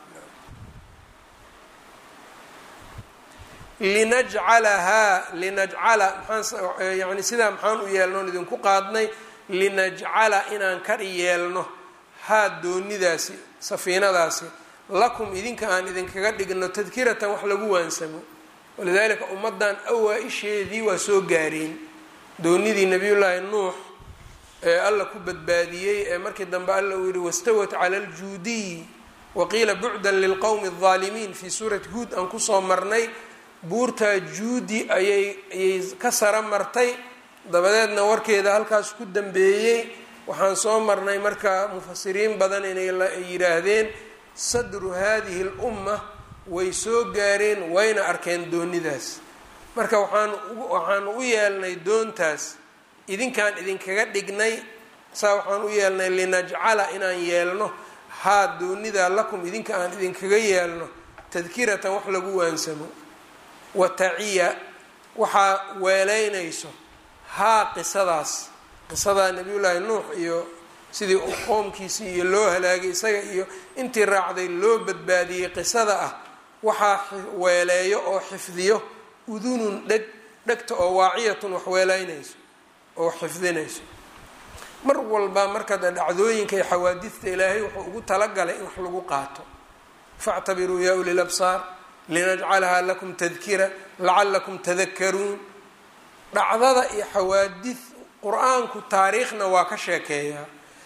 linajcalahaa linajcala maxaan yani sidaa maxaan u yeelnoon idinku qaadnay linajcala inaan ka yeelno haa doonidaasi safiinadaasi lakum idinka aan idinkaga dhigno tadkiratan wax lagu waansamo walidaalika ummadan awaa-isheedii waa soo gaareen doonidii nabiyullaahi nuux ee alla ku badbaadiyey ee markii dambe alla uu yihi wastawat cala aljuudiyi waqiila bucdan lilqowmi aldaalimiin fii suurati huod aan kusoo marnay buurtaa juudi ayay ayay ka sara martay dabadeedna warkeeda halkaas ku dambeeyey waxaan soo marnay marka mufasiriin badan inay yidhaahdeen sadru hadihi lumma way soo gaareen wayna arkeen doonidaas marka waxaan waxaanu u yeelnay doontaas idinkaan idinkaga dhignay saa waxaan u yeelnay linajcala inaan yeelno haa doonidaa lakum idinka aan idinkaga yeelno tadkiratan wax lagu waansamo wa taciya waxaa weeleynayso haa qisadaas qisadaa nabiyullaahi nuux iyo sidii qoomkiisii iyo loo halaagay isaga iyo intii raacday loo badbaadiyey qisada ah waxaa weeleeyo oo xifdiyo udunun dheg dhegta oo waaciyatun wax weeleynayso oo xifdinayso mar walba markada dhacdooyinka iyo xawaadista ilaahay wuxuu ugu talagalay in wax lagu qaato factabiruu yaa uli labsaar linajcalahaa lakum tadkira lacalakum tadakaruun dhacdada iyo xawaadid qur-aanku taariikhna waa ka sheekeeyaa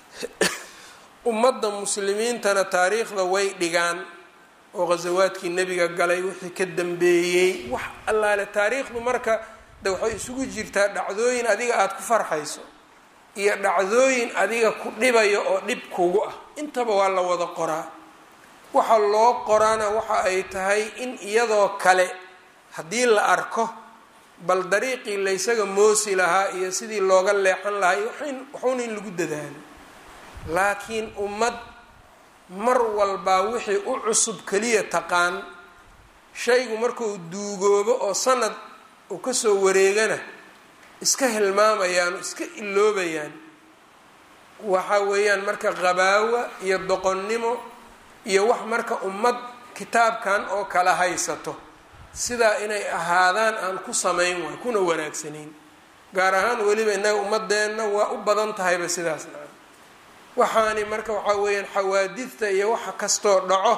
ummadda muslimiintana taariikhda way dhigaan oo ghasawaadkii nebiga galay wixii ka dambeeyey wax allaale taariikhdu marka de waxay isugu jirtaa dhacdooyin adiga aada ku farxayso iyo dhacdooyin adiga ku dhibayo oo dhib kugu ah intaba waa la wada qoraa waxa loo qoraana waxa ay tahay in iyadoo kale haddii la arko bal dariiqii laysaga moosi lahaa iyo sidii looga leexan lahaa iyo waxuuna in lagu dadaalo laakiin ummad mar walbaa wixii u cusub keliya taqaan shaygu markuu duugoobo oo sanad uu kasoo wareegana iska hilmaamayaan iska iloobayaan waxa weeyaan marka qabaawa iyo doqonnimo iyo wax marka ummad kitaabkan oo kala haysato sidaa inay ahaadaan aan ku samayn waay kuna wanaagsanayn gaar ahaan weliba innaga ummadeenna waa u badan tahayba sidaas naa waxaani marka waxaa weeyaan xawaadidta iyo waxa kastoo dhaco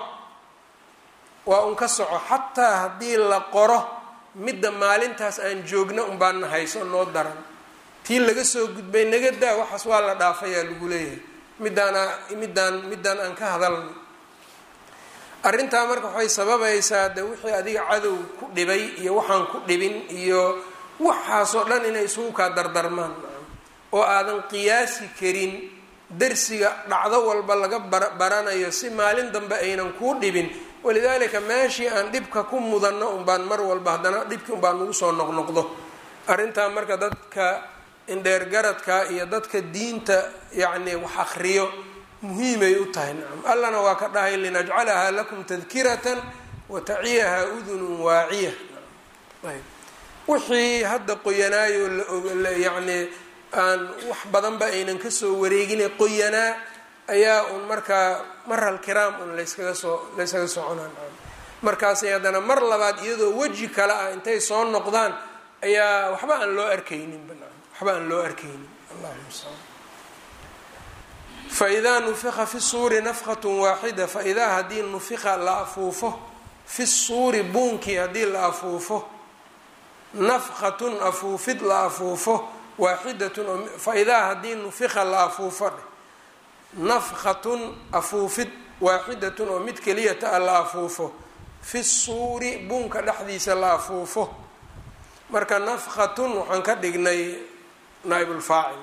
waa un ka soco xataa haddii la qoro midda maalintaas aan joogna unbaana hayso noo daran tii laga soo gudbay naga daa waxaas waa la dhaafayaa lagu leeyahay midaana middaan middaan aan ka hadalno arrintaa marka waxay sababaysaa de wixii adiga cadow ku dhibay iyo waxaan ku dhibin iyo waxaasoo dhan inay isugu kaa dardarmaan oo aadan qiyaasi karin darsiga dhacdo walba laga baranayo si maalin dambe aynan kuu dhibin walidaalika meeshii aan dhibka ku mudanno unbaan mar walba haddana dhibkii unbaan nagu soo noqnoqdo arrintaa marka dadka indheergaradka iyo dadka diinta yacni wax akriyo muhiimay u tahay nacam allana waa ka dhahay linajcalahaa lakum tadkiratan wa taciyahaa udunun waaciya ayb wixii hadda qoyanaayo layacni aan wax badanba aynan kasoo wareegine qoyanaa ayaa un markaa maral kiraam un layskaga soo layskaga soconaa markaasay haddana mar labaad iyadoo weji kale ah intay soo noqdaan ayaa waxba aan loo arkaynin banaan waxba aan loo arkaynin allahu mustacaan faidaa nufika fi suuri nafqat waaxida faidaa haddii nufika la afuufo fi suuri buunkii haddii la afuufo nafqatun afuufid la afuufo waaxidatun faidaa haddii nufika la afuufo nafqatun afuufid waaxidatun oo mid keliyata a la afuufo fi suuri buunka dhexdiisa la afuufo marka nafqatun waxaan ka dhignay naaibulfaacil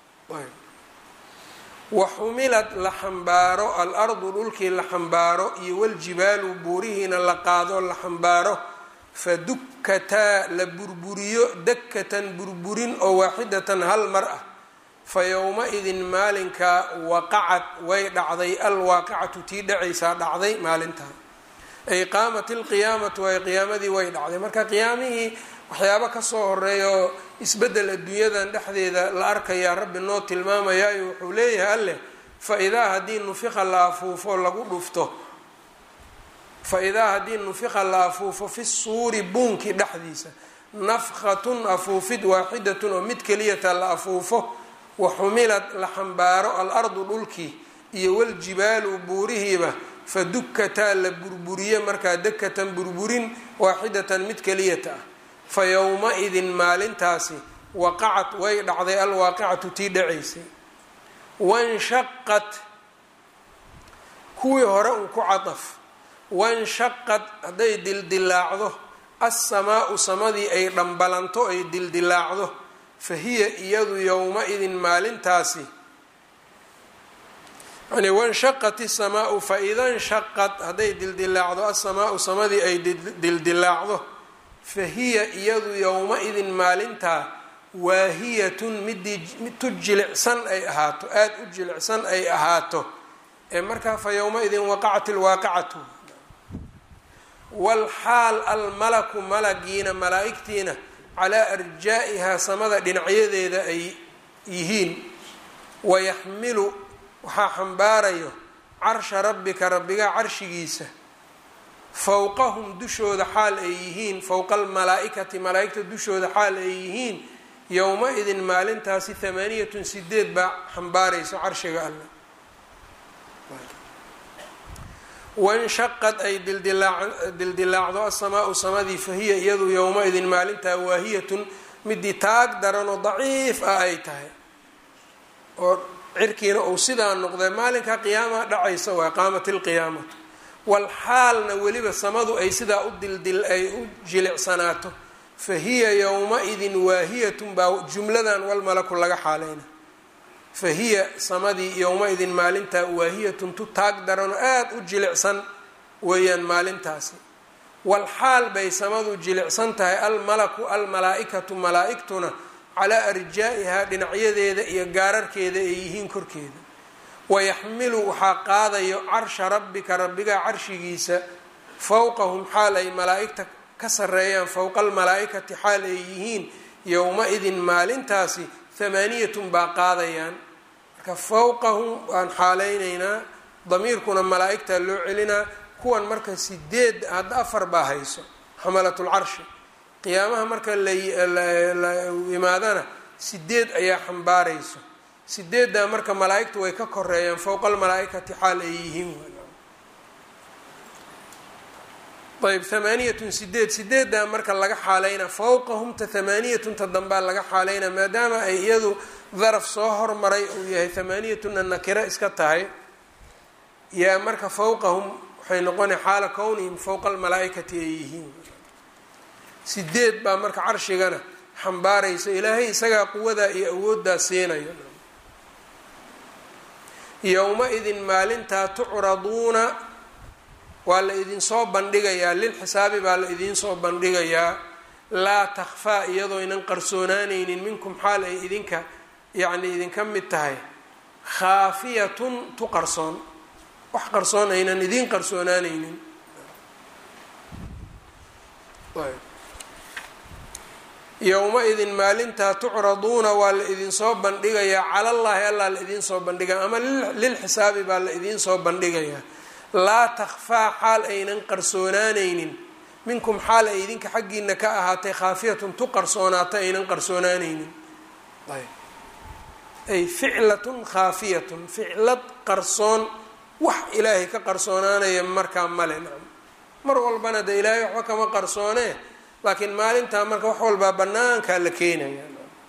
wa xumilad la xambaaro al-ardu dhulkii la xambaaro iyo waljibaalu buurihiina la qaado la xambaaro fadukkataa la burburiyo dakkatan burburin oo waaxidatan hal mar ah fa yowma-idin maalinkaa waqacad way dhacday alwaaqicatu tii dhacaysaa dhacday maalintaa ay qaamat ilqiyaamatu ay qiyaamadii way dhacday marka qiyaamihii waxyaabo kasoo horeeya oo isbeddel adduunyadan dhexdeeda la arkayaa rabbi noo tilmaamayaayo wuxuu leeyahay alleh fa idaa haddii nufiqa la afuufo lagu dhufto fa idaa haddii nufiqa la afuufo fi suuri buunkii dhexdiisa nafkhatun afuufid waaxidatun oo mid keliyata la afuufo wa xumilad la xambaaro al-ardu dhulkii iyo waljibaalu buurihiiba fa dukkataa la burburiye markaa dakatan burburin waaxidatan mid keliyata ah fa yowma-idin maalintaasi waqacad way dhacday alwaaqicatu tii dhacaysay wanshaqad kuwii hore un ku cadaf wanshaqad hadday dildilaacdo assamaau samadii ay dhambalanto ay dildilaacdo fa hiya iyadu yowma-idin maalintaasi yani wanshaqat isamaau fa ida nshaqad hadday dildilaacdo asamaau samadii ay dildilaacdo fa hiya iyadu yowma-idin maalintaa waahiyatun midii mid tu jilicsan ay ahaato aada u jilicsan ay ahaato ee markaa fa yowma-idin waqacat ilwaaqicatu walxaal almalaku malagiina malaa-igtiina calaa arjaa-ihaa samada dhinacyadeeda ay yihiin wayaxmilu waxaa xambaarayo carsha rabbika rabbigaa carshigiisa fowqahum dushooda xaal ay yihiin fowqa almalaa-ikati malaa-igta dushooda xaal ay yihiin yowma-idin maalintaasi hamaaniyatun sideed baa xambaarayso carshiga alleh wanshaqad ay dildilaacdo asamaau samadii fahiya iyadu yowma-idin maalintaa waahiyatun midii taag daranoo daciif ah ay tahay oo cirkiina uu sidaa noqday maalinkaa qiyaamaha dhacaysa waa qaamat ilqiyaamatu walxaalna weliba samadu ay sidaa u dildil ay u jilicsanaato fa hiya yowma-idin waahiyatun baa jumladan walmalaku laga xaaleyna fa hiya samadii yowma-idin maalintaa waahiyatun tu taag daranoo aada u jilicsan weeyaan maalintaasi walxaal bay samadu jilicsan tahay almalaku almalaa-ikatu malaa-igtuna calaa arjaa-ihaa dhinacyadeeda iyo gaararkeeda ay yihiin korkeeda wayaxmilu waxaa qaadayo carsha rabbika rabbigaa carshigiisa fowqahum xaal ay malaa-igta ka sareeyaan fowqa almalaa-ikati xaal ay yihiin yowma-idin maalintaasi hamaaniyatun baa qaadayaan marka fowqahum waan xaaleyneynaa damiirkuna malaa-igtaa loo celinaa kuwan marka sideed hadda afar baa hayso xamalatulcarshi qiyaamaha marka la imaadana sideed ayaa xambaarayso sideeddaa marka malaa-igtu way ka koreeyaan fowqa almalaa-ikati xaal ay yihiin ayb hamaaniyatun sideed sideeddaa marka laga xaaleyna fowqahumta hamaaniyatunta dambaa laga xaaleyna maadaama ay iyadu daraf soo hormaray uu yahay hamaaniyatunna nakiro iska tahay yaa marka fowqahum waxay noqona xaala kownihim fowqa almalaa-ikati ay yihiin sideed baa marka carshigana xambaarayso ilaahay isagaa quwadaa iyo awooddaa siinayo yowma-idin maalintaa tucraduuna waa la idinsoo bandhigayaa lilxisaabi baa la idinsoo bandhigayaa laa takhfaa iyadoo ynan qarsoonaanaynin minkum xaal ay idinka yacni idinka mid tahay khaafiyatun tu qarsoon wax qarsoon aynan idiin qarsoonaanaynin yowma-idin maalintaa tucraduuna waa la idinsoo bandhigayaa calallaahi allaa la idinsoo bandhigaa ama lilxisaabi baa la idinsoo bandhigayaa laa takhfaa xaal aynan qarsoonaanaynin minkum xaal ay idinka xaggiina ka ahaatay khaafiyatun tu qarsoonaata aynan qarsoonaanaynin ay ficlatun khaafiyatun ficlad qarsoon wax ilaahay ka qarsoonaanaya markaa male nacam mar walbana dee ilaahay waxba kama qarsoonee laakiin maalintaa marka wax walbaa banaankaa la keenaya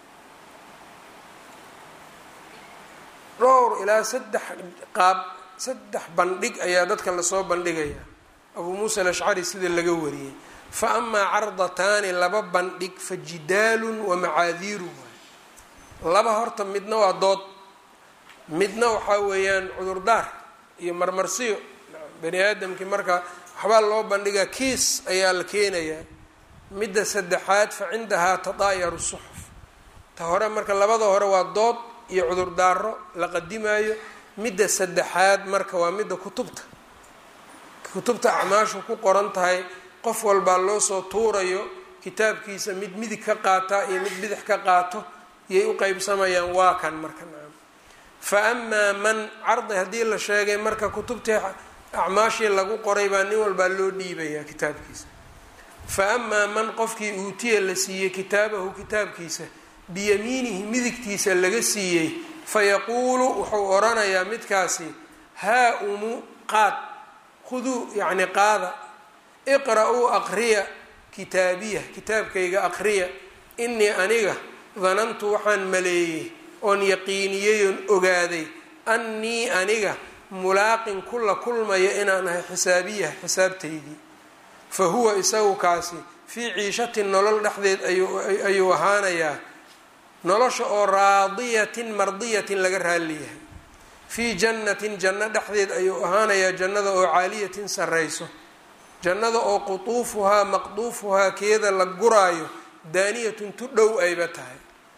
dhowr ilaa saddex qaab saddex bandhig ayaa dadka lasoo bandhigaya abuu muusa alashcari sida laga wariyey fa amaa cardataani laba bandhig fa jidaalun wa macaadiiru laba horta midna waa dood midna waxaa weeyaan cudurdaar iyo marmarsiyo bani aadamkii marka waxbaa loo bandhigaa kiis ayaa la keenayaa midda saddexaad fa cindahaa tadaayaru suxuf ta hore marka labada hore waa dood iyo cudurdaaro la qadimaayo midda saddexaad marka waa midda kutubta kutubta acmaashu ku qoran tahay qof walbaa loo soo tuurayo kitaabkiisa mid midig ka qaata iyo mid bidix ka qaato iyay u qeybsamayaan waa kan marka nacam fa amaa man cardi haddii la sheegay marka kutubtii acmaashii lagu qoray baa nin walbaa loo dhiibayaa kitaabkiisa fa amaa man qofkii uutiya la siiyey kitaabahu kitaabkiisa biyamiinihi midigtiisa laga siiyey fayaquulu wuxuu odhanayaa midkaasi haa umu qaad khuduu yacni qaada iqra-uu aqriya kitaabiya kitaabkayga aqriya inii aniga danantu waxaan maleeyey oon yaqiiniyey oon ogaaday annii aniga mulaaqin kula kulmaya inaan ahay xisaabiya xisaabtaydii fa huwa isagu kaasi fii ciishatin nolol dhexdeed ayuu ahaanayaa nolosha oo raadiyatin mardiyatin laga raaliyahay fii jannatin janno dhexdeed ayuu ahaanayaa jannada oo caaliyatin sarrayso jannada oo qutuufuhaa maqduufuhaa keeda la guraayo daaniyatun tu dhow ayba tahay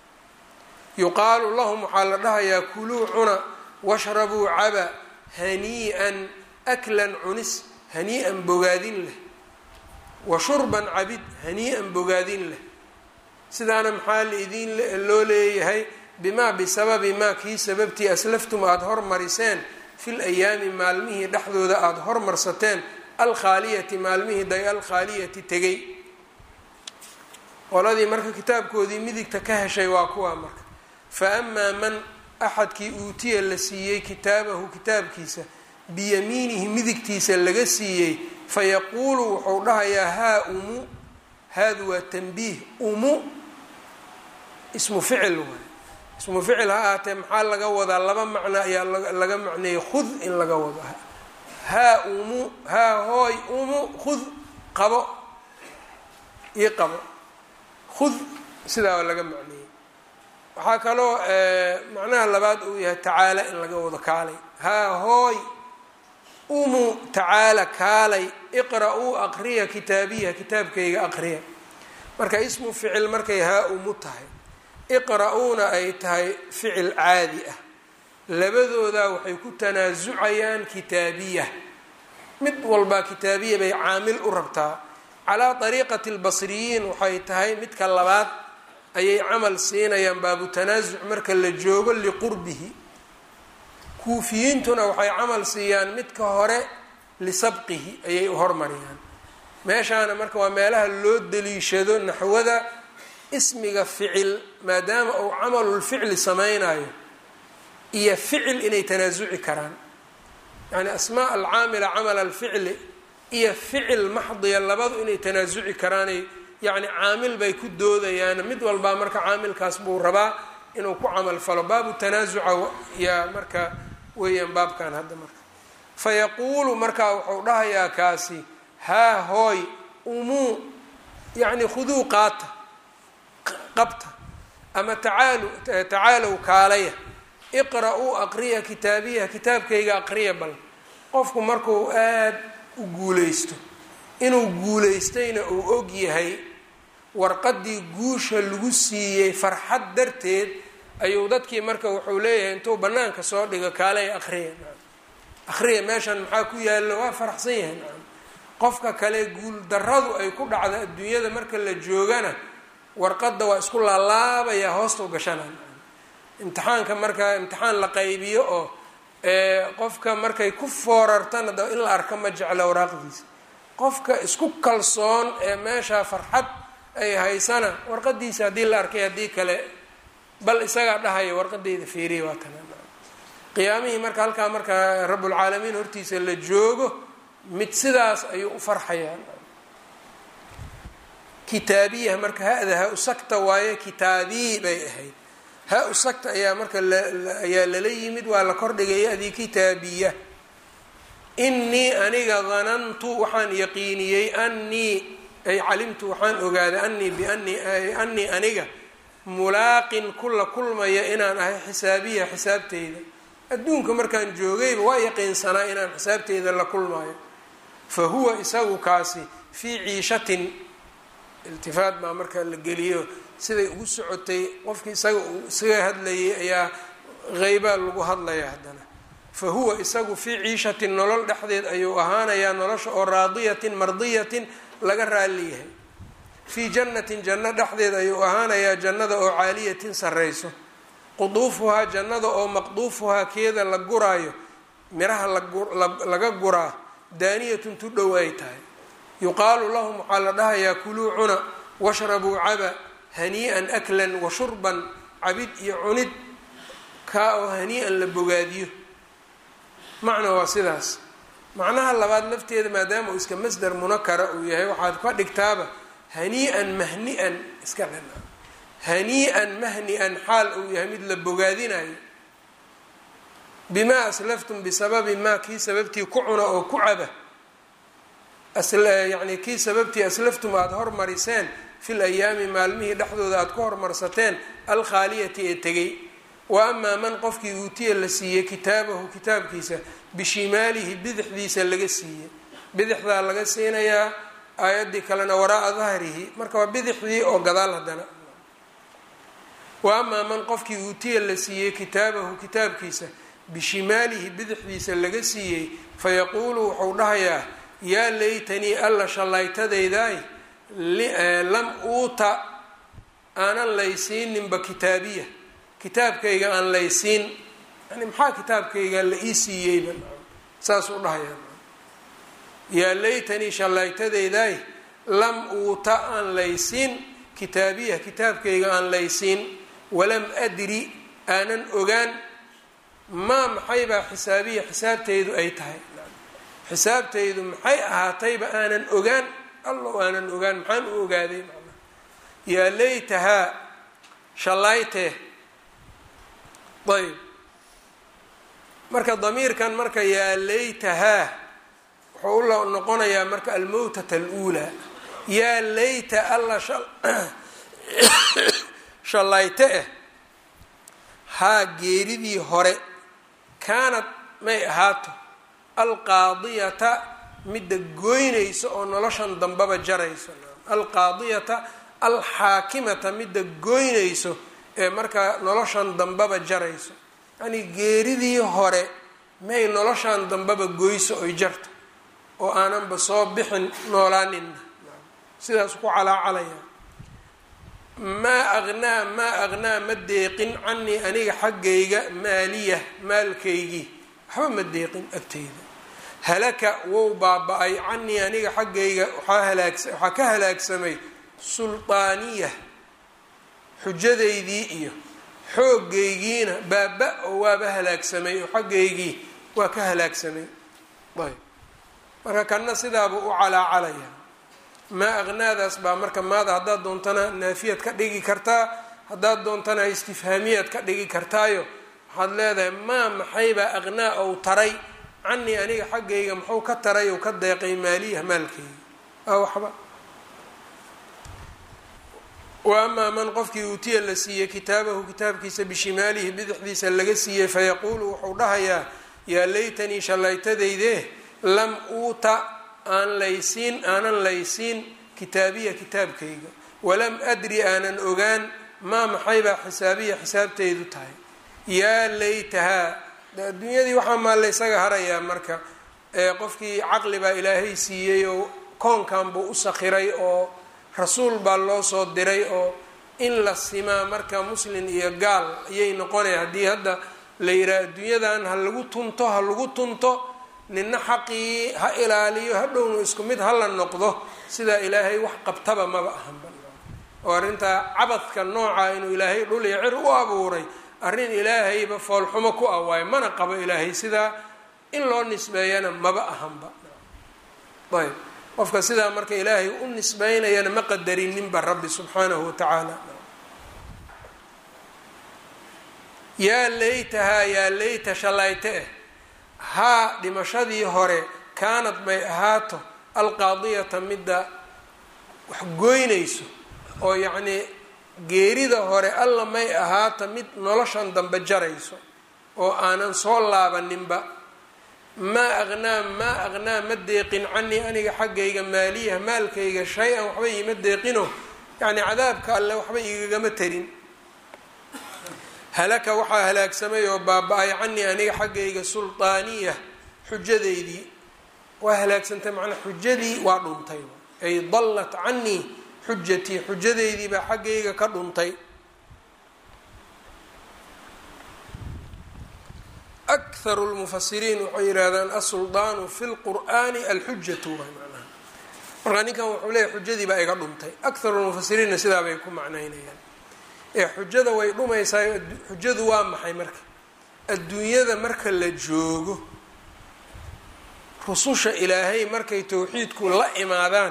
yuqaalu lahum waxaa la dhahayaa kuluu cuna washrabuu caba hanii'an aklan cunis hanii'an bogaadin leh wa shurban cabid hanii'an bogaadin leh sidaana maxaa laidin loo leeyahay bimaa bisababi maa kii sababtii aslaftum aada hormariseen fil ayaami maalmihii dhexdooda aada hormarsateen alkhaaliyati maalmihii day alkhaaliyati tegay qoladii marka kitaabkoodii midigta ka heshay waa kuwaa marka fa amaa man axadkii uutiya la siiyey kitaabahu kitaabkiisa biyamiinihi midigtiisa laga siiyey fayaquulu wuxuu dhahayaa haa umu haadu waa tanbiih umu ismu ficil waay ismu ficil ha ahaatee maxaa laga wadaa laba macno ayaa laga macneeyey khud in laga wado haa umu haa hooy umu khud qabo ii qabo khud sidaa laga macneeyey waxaa kaloo macnaha labaad uu yahay tacaala in laga wado kaalay haa hooy umu tacaala kaalay iqra-uu aqriya kitaabiya kitaabkayga aqriya marka ismu ficil markay haa umu tahay iqra-uuna ay tahay ficil caadi ah labadoodaa waxay ku tanaasucayaan kitaabiya mid walbaa kitaabiya bay caamil u rabtaa calaa dariiqati lbasriyiin waxay tahay midka labaad ayay camal siinayaan baabu tanaasuc marka la joogo liqurbihi kuufiyiintuna waxay camal siiyaan midka hore lisabqihi ayay u hormariyaan meeshaana marka waa meelaha loo daliishado naxwada ismiga ficil maadaama uu camalulficli sameynayo iyo ficil inay tanaasuci karaan yacni asmaa alcaamila camal alficli iyo ficil maxdiya labadu inay tanaasuci karaanay yacni caamil bay ku doodayaan mid walbaa marka caamilkaas buu rabaa inuu ku camal falo baabu tanaasuca yaa marka weeyaan baabkan hadda marka fa yaquulu markaa wuxuu dhahayaa kaasi haa hooy umuu yacni khuduu qaata qabta ama tacaalu tacaalow kaalaya iqra-uu aqriya kitaabiya kitaabkayga aqriya bal qofku markuu aada u guuleysto inuu guuleystayna uu og yahay warqadii guusha lagu siiyey farxad darteed ayuu dadkii marka wuxuu leeyahay intuu banaanka soo dhigo kaalay aqriya aqriya meeshan maxaa ku yaallo waa faraxsan yahay nacam qofka kale guul daradu ay ku dhacda adduunyada marka la joogana warqadda waa isku laalaabaya hoostau gashana imtixaanka marka imtixaan la qaybiyo oo qofka markay ku foorartana da in la arka ma jecla waraaqdiisa qofka isku kalsoon ee meeshaa farxad ay haysana warqadiisa haddii la arkay haddii kale bal isagaa dhahaya warqadeyda feeriya waa kana qiyaamihii marka halkaa marka rabbulcaalamiin hortiisa la joogo mid sidaas ayuu u farxayaa kitaabiya marka ha-da ha usagta waaye kitaabii bay ahayd ha usagta ayaa marka ayaa lala yimid waa la kordhigaya adii kitaabiya innii aniga danantu waxaan yaqiiniyey annii ay calimtu waxaan ogaaday anii bianii annii aniga mulaaqin kula kulmaya inaan ahay xisaabiya xisaabteyda adduunka markaan joogayba waa yaqiinsanaa inaan xisaabteyda la kulmayo fa huwa isagu kaasi fii ciishatin iltifaat baa marka la geliyo siday ugu socotay qofkii isaga uu isaga hadlayay ayaa heybaa lagu hadlaya haddana fa huwa isagu fii ciishatin nolol dhexdeed ayuu ahaanayaa nolosha oo raadiyatin mardiyatin laga raali yahay fii jannatin janno dhexdeed ayuu ahaanayaa jannada oo caaliyatin sarrayso quduufuhaa jannada oo maqduufuhaa keeda la guraayo miraha laga guraa daaniyatun tu dhow ay tahay yuqaalu lahum waxaa la dhahayaa kuluu cuna washrabuu caba hanii-an aklan wa shurban cabid iyo cunid kaa oo hanii-an la bogaadiyo macna waa sidaas macnaha labaad lafteeda maadaama uu iska masdar munakara uu yahay waxaad ka dhigtaaba hanii-an mahni-an iska dhina hanii-an mahni-an xaal uu yahay mid la bogaadinayo bimaa aslaftum bisababi maa kii sababtii ku cuna oo ku caba yani kii sababtii aslaftum aada hormariseen fil ayaami maalmihii dhexdooda aada ku hormarsateen alkhaaliyati ee tegay wa amaa man qofkii uutiya la siiyey kitaabahu kitaabkiisa bishimaalihi bidixdiisa laga siiyey bidixdaa laga siinayaa aayaddii kalena waraaa dahrihi marka waa bidixdii oo gadaal haddana wa amaa man qofkii uutiya la siiyey kitaabahu kitaabkiisa bishimaalihi bidixdiisa laga siiyey fayaquulu wuxuu dhahayaa yaa laytanii alla shallaytadaydaay lam uuta aanan laysiininba kitaabiya kitaabkayga aan laysiin yani maxaa kitaabkayga la ii siiyeyba saasuu dhahayaa yaa laytanii shallaytadaydaay lam uuta aan laysiin kitaabiya kitaabkayga aan laysiin walam adri aanan ogaan maa maxaybaa xisaabiya xisaabtaydu ay tahay xisaabtaydu maxay ahaatayba aanan ogaan allow aanan ogaan maxaan u ogaaday macnaa yaa laytahaa shallaytee ayb marka damiirkan marka yaa laytahaa wuxuu u noqonayaa marka almowtata aluulaa yaa layta alla shallayte eh haa geeridii hore kaanad may ahaato alqaadiyata midda goynaysa oo noloshan dambaba jarayso alqaadiyata alxaakimata midda goynayso ee markaa noloshan dambaba jarayso yacnii geeridii hore may noloshan dambaba goyso oy jarto oo aananba soo bixin noolaaninna sidaas ku calaacalaya maa aqnaa maa aqnaa ma deeqin canii aniga xaggayga maaliya maalkaygii waxba ma deeqin agtayda halaka wou baaba-ay canii aniga xaggayga waxaa halaagsa waxaa ka halaagsamay suldaaniya xujadaydii iyo xoogaygiina baaba oo waaba halaagsamay oo xaggaygii waa ka halaagsamay ayb marka kanna sidaabuu u calaacalaya maa aqnaadaas baa marka maada haddaad doontana naafiyad ka dhigi kartaa haddaad doontana istifhaamiyaad ka dhigi kartaayo waxaad leedahay maa maxaybaa aqnaa ou taray canii aniga xaggayga muxuu ka taray ou ka deeqay maaliya maalkayga aa waxba wa amaa man qofkii uutiya la siiyey kitaabahu kitaabkiisa bishimaalihi bidixdiisa laga siiyey fayaquulu wuxuu dhahayaa yaa laytanii shallaytadayde lam uuta aan laysiin aanan laysiin kitaabiya kitaabkayga walam adri aanan ogaan maa maxaybaa xisaabiya xisaabtaydu tahay yaa laytahaa adduunyadii waxaa maa laysaga harayaa marka qofkii caqli baa ilaahay siiyey oo koonkan buu u sakhiray oo rasuul baa loo soo diray oo in la simaa marka muslin iyo gaal ayay noqonaya haddii hadda la yidhaha adduunyadan ha lagu tunto ha lagu tunto nina xaqii ha ilaaliyo hadhowna isku mid hala noqdo sidaa ilaahay wax qabtaba maba ahanba oo arrintaa cabadka nooca inuu ilaahay dhul iyo cir u abuuray arrin ilaahayba foolxumo ku ah waayo mana qabo ilaahay sidaa in loo nisbeeyana maba ahanba ayb qofka sidaa marka ilaahay u nisbeynayana ma qadarininba rabbi subxaanahu watacaala yaa laytahaa yaa layta shallayte eh haa dhimashadii hore kaanad may ahaato alqaadiyata midda wax goynayso oo yacnii geerida hore alla may ahaato mid noloshan dambe jarayso oo aanan soo laabaninba maa aqnaa maa aqnaa ma deeqin canii aniga xaggayga maaliya maalkayga shay-an waxba iima deeqino yacni cadaabka alle waxba igagama tarin halaka waxaa halaagsamay oo baaba-ay canii aniga xaggayga sulطaaniya xujadeydii waa halaagsantay macnaa xujadii waa dhuntay ay dallat canii xujatii xujadeydii baa xaggayga ka dhuntay akharu lmufasiriin waxay yidhaahdaan asuldaanu fi lqur'aani alxujatu waay macnaha markaa ninkan wuxuu leeyahy xujadii baa iga dhuntay akharu lmufasiriinna sidaa bay ku macnaynayaan ee xujada way dhumaysaa xujadu waa maxay marka adduunyada marka la joogo rususha ilaahay markay towxiidku la imaadaan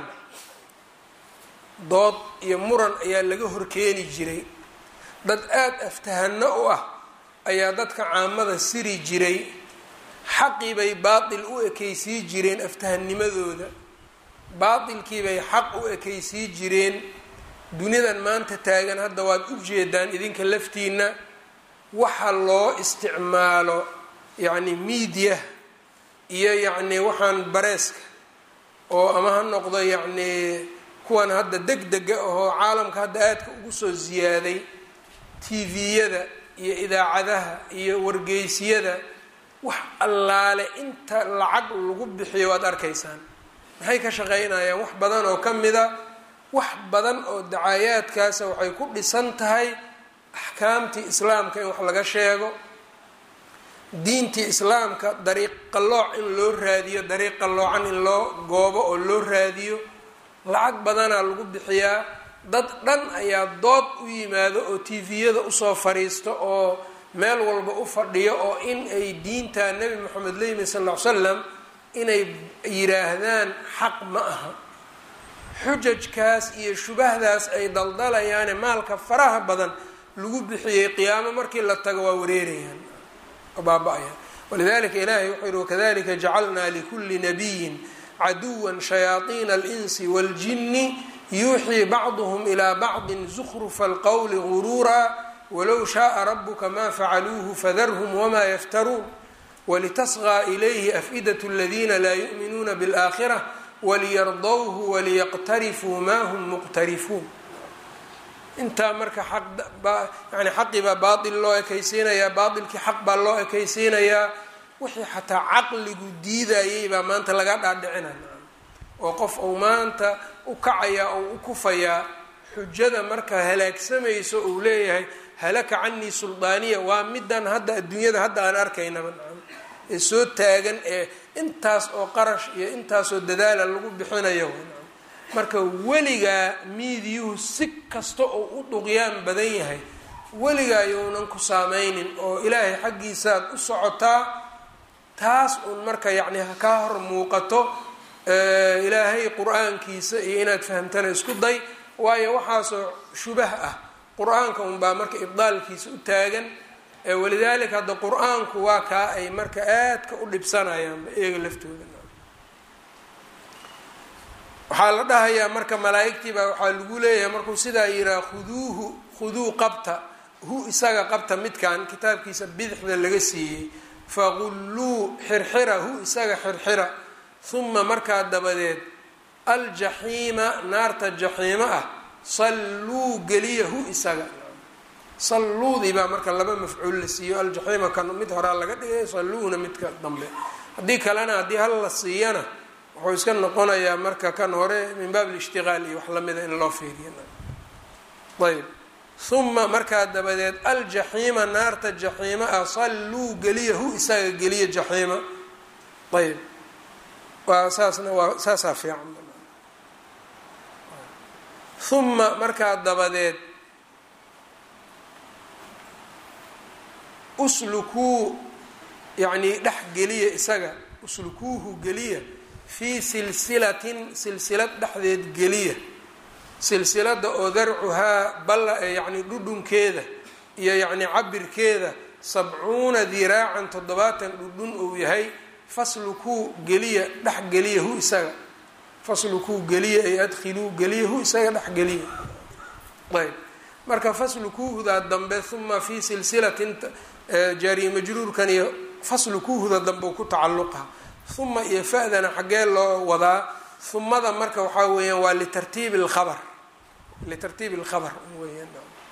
dood iyo muran ayaa laga horkeeni jiray dad aada aftahano u ah ayaa dadka caamada siri jiray xaqii bay baatil u ekeysii jireen aftahanimadooda baatilkii bay xaq u ekeysii jireen dunidan maanta taagan hadda waad u jeedaan idinka laftiina waxa loo isticmaalo yacni miidiya iyo yacni waxaan bareeska oo ama ha noqdo yacni kuwan hadda deg dega ahoo caalamka hadda aadka ugu soo ziyaaday tviyada iyo idaacadaha iyo wargeysyada wax allaale inta lacag lagu bixiyo waad arkaysaan maxay ka shaqeynayaan wax badan oo ka mida wax badan oo dacaayaadkaasa waxay ku dhisan tahay axkaamtii islaamka in wax laga sheego diintii islaamka dariiq qallooc in loo raadiyo dariiq qalloocan in loo goobo oo loo raadiyo lacag badanaa lagu bixiyaa dad dhan ayaa dood u yimaado oo tviyada usoo fadhiisto oo meel walba u fadhiyo oo in ay diinta nebi moxamed la yimi sal ll ly slam inay yidhaahdaan xaq ma aha xujajkaas iyo shubahdaas ay daldalayaane maalka faraha badan lagu bixiyey qiyaamo markii la tago waa wareerayaan oo baaba-ayaan walidalika ilahay wuxuu yihi wakadalika jacalnaa likulli nabiyin caduwa shayaaiina alinsi waاljini yuuxii bacduhm ilaa bacdi zukrufa alqowli guruura walow shaءa rabuka ma facaluuhu fadarhm wma yaftaruun walitasغى ilayhi af'idaة اladina laa yuؤminuuna bاlآkhirة waliyardowhu waliyaqtarifuu ma hm muqtarifuun intaa marka yani xaqii baa baail loo ekaysiinayaa baailkii xaq baa loo ekaysiinayaa wixii xataa caqligu diidayay baa maanta laga dhaadhicinaya oo qof uu maanta u kacayaa oo u kufayaa xujada marka halaagsamayso uu leeyahay halaka canii suldaaniya waa midan hadda adduunyada hadda aan arkaynaba ee soo taagan ee intaas oo qarash iyo intaasoo dadaala lagu bixinayo marka weligaa miidiyuhu si kasta oo u duqyaan badan yahay weligaa younan ku saameynin oo ilaahay xaggiisaad u socotaa taas uun marka yacni kaa hor muuqato ilaahay qur-aankiisa iyo inaad fahamtana isku day waayo waxaasoo shubah ah qur-aanka unbaa marka ibdaalkiisa u taagan walidaalika hadda qur-aanku waa kaa ay marka aadka u dhibsanayaan iyaga laftooda waxaa la dhahayaa marka malaa-igtii baa waxaa lagu leeyahay markuu sidaa yiraa khuduuhu khuduu qabta hu isaga qabta midkan kitaabkiisa bidixda laga siiyey faqulluu xirxira hu isaga xirxira uma markaa dabadeed aljaxiima naarta jaxiimo ah salluu geliya hu isaga salluudii baa marka laba mafcuul la siiyo aljaxiima kan mid horaa laga dhigay salluuna midka dambe haddii kalena haddii hal la siiyana wuxuu iska noqonayaa marka kan hore min baab lishtiqaal iyo wax lamida in loo fiiriyo ayb uma markaa dabadeed aljaxiima naarta jaxiima ah salluu geliya hu isaga geliya jaxiima ayb waa saasna waa saasaa fiican uma markaa dabadeed uslukuu yacnii dhex geliya isaga uslukuuhu geliya fii silsilatin silsilad dhexdeed geliya silsilada oo darcuhaa balla yacni dhudhunkeeda iyo yacni cabirkeeda sabcuuna diraacan toddobaatan dhudhun uu yahay faslukuu geliya dhex geliya hu isaga faslukuu geliya ay adkhiluu geliya hu isaga dhex geliya ayb marka faslukuuhdaa dambe uma fii silsilatin jaariy majruurkan iyo faslukuuhda dambe ku tacalluqa uma iyo fa-dana xaggee loo wadaa humada marka waxaa weeyaan waa litartiibi lkhabar litartiibi lkhabar weyaan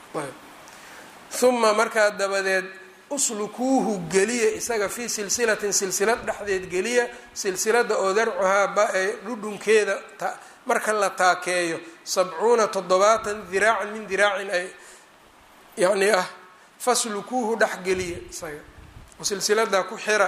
uma markaa dabadeed uslukuuhu geliya isaga fii silsilatin silsilad dhexdeed geliya silsilada oo darcuhaa ba-e dhudhunkeeda marka la taakeeyo sabcuuna toddobaatan diraacan min diraacin ay yani ah faslukuuhu dhex geliya isaga oo silsiladaa ku xira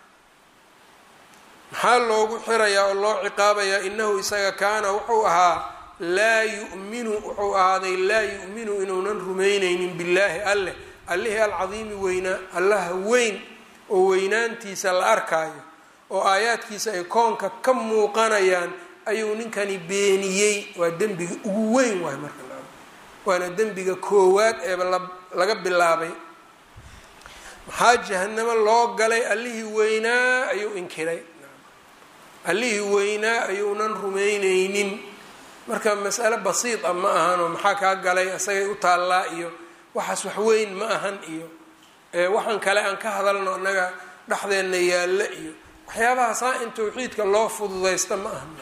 maxaa loogu xirayaa oo loo ciqaabayaa inahu isaga kaana wuxuu ahaa laa yuminu wuxuu ahaaday laa yu'minu inuunan rumaynaynin billaahi alleh allihii alcadiimi weynaa allaha weyn oo weynaantiisa la arkaayo oo aayaadkiisa ay koonka ka muuqanayaan ayuu ninkani beeniyey waa dembiga ugu weyn waay marka waana dembiga koowaad eeba laga bilaabay maxaa jahanamo loo galay allihii weynaa ayuu inkiray allihii weynaa ayuunan rumaynaynin marka mas'ale basiid a ma ahanoo maxaa kaa galay isagay u taallaa iyo waxaas wax weyn ma ahan iyo waxaan kale aan ka hadalno annaga dhexdeenna yaalla iyo waxyaabaha saa in tawxiidka loo fududaysta ma ahan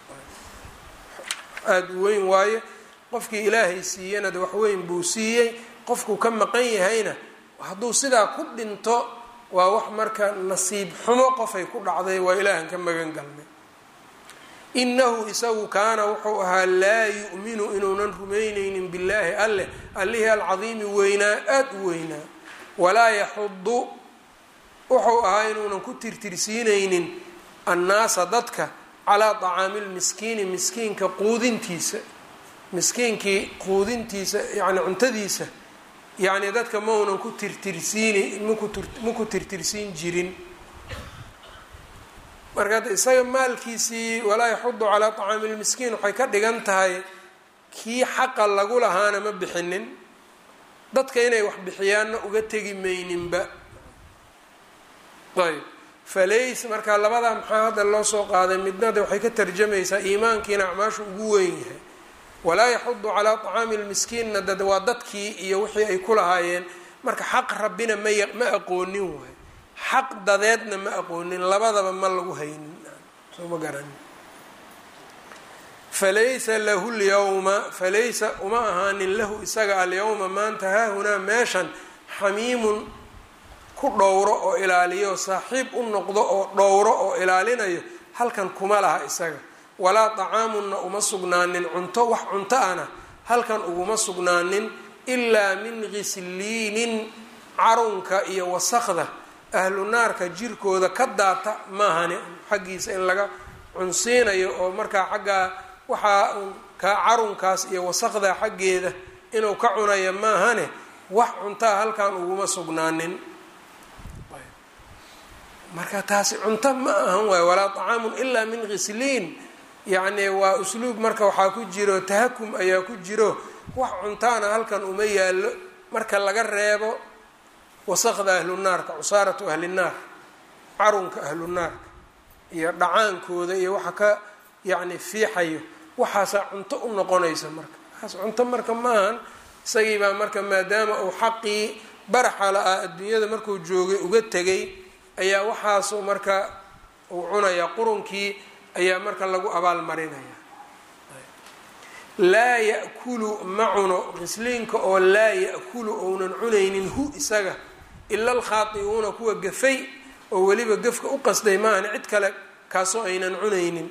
aada u weyn waaye qofkii ilaahay siiyana de wax weyn buu siiyey qofkuu ka maqan yahayna hadduu sidaa ku dhinto waa wax marka nasiib xumo qofay ku dhacday waa ilaahan ka magan galnay inahu isagu kaana wuxuu ahaa laa yu'minu inuunan rumaynaynin billaahi alleh allihii alcadiimi weynaa aada u weynaa walaa yaxudu wuxuu ahaa inuunan ku tirtirsiinaynin annaasa dadka calaa tacaami lmiskiini miskiinka quudintiisa miskiinkii quudintiisa yani cuntadiisa yacni dadka maunan ku tirtirsiini maku tirtirsiin jirin marka isaga maalkiisii walaa yaxudu calaa tacaami lmiskiin waxay ka dhigan tahay kii xaqa lagu lahaana ma bixinin dadka inay wax bixiyaanna uga tegi mayninba ayb falays marka labadaa maxaa hadda loo soo qaaday midnada waxay ka tarjamaysaa iimaankiina acmaashu ugu weyn yahay walaa yaxudu calaa tacaami lmiskiinna dad waa dadkii iyo wixii ay ku lahaayeen marka xaq rabbina may ma aqoonin waay xaq dadeedna ma aqoonin labadaba ma lagu haynin soo ma garanin falaysa lahu lyawma falaysa uma ahaanin lahu isaga alyawma maanta haahunaa meeshan xamiimun ku dhowro oo ilaaliyo saaxiib u noqdo oo dhowro oo ilaalinayo halkan kuma laha isaga walaa طacaamunna uma sugnaanin cunto wax cunto ana halkan uguma sugnaanin ilaa min ghisliinin carunka iyo wasaqda ahlu naarka jirkooda ka daata maahane xaggiisa in laga cunsiinayo oo markaa xaggaa waxaa kaa carunkaas iyo wasaqda xaggeeda inuu ka cunayo maahane wax cuntaa halkan uguma sugnaanin marka taasi cunto ma ahan waay walaa طacaamun ilaa min ghisliin yacni waa usluub marka waxaa ku jiro tahakum ayaa ku jiro wax cuntaana halkan uma yaallo marka laga reebo wasaqda ahlu naarka cusaaratu ahli naar carunka ahlu naarka iyo dhacaankooda iyo waxa ka yacni fiixayo waxaasaa cunto u noqonaysa marka waxaas cunto marka maahan isagii baa marka maadaama uu xaqii baraxa la-ah adduunyada markuu joogay uga tegay ayaa waxaasu marka uu cunayaa qurunkii ayaa marka lagu abaal marinaya laa ya'kulu ma cuno qisliinka oo laa ya'kulu ounan cunaynin hu isaga ila alkhaati'uuna kuwa gafay oo weliba gafka u qasday maahan cid kale kaasoo aynan cunaynin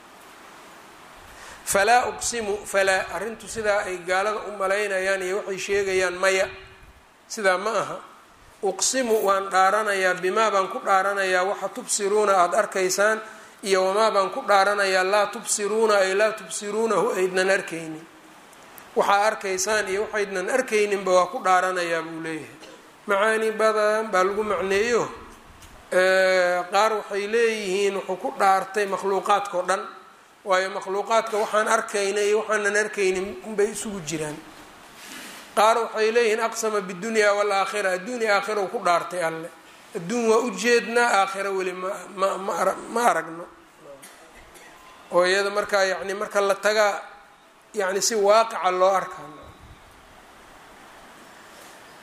falaa uqsimu falaa arrintu sidaa ay gaalada u malaynayaan iyo waxay sheegayaan maya sidaa ma aha uqsimu waan dhaaranayaa bimaa baan ku dhaaranayaa waxa tubsiruuna aada arkaysaan iyo wamaa baan ku dhaaranayaa laa tubsiruuna ay laa tubsiruunahu aydnan arkaynin waxaa arkaysaan iyo waxaydnan arkayninba waa ku dhaaranayaa buu leeyahay macaani badan baa lagu macneeyo qaar waxay leeyihiin wuxuu ku dhaartay makhluuqaadkao dhan waayo makhluuqaadka waxaan arkayna iyo waxaanan arkaynin unbay isugu jiraan qaar waxay leeyihiin aqsama bidunya walaakhira adduun iyo aakhira uu ku dhaartay alle adduun waa ujeednaa aakhira weli ma ma ma aragno oo iyada markaa yani marka la tagaa yani si waaqica loo arkaa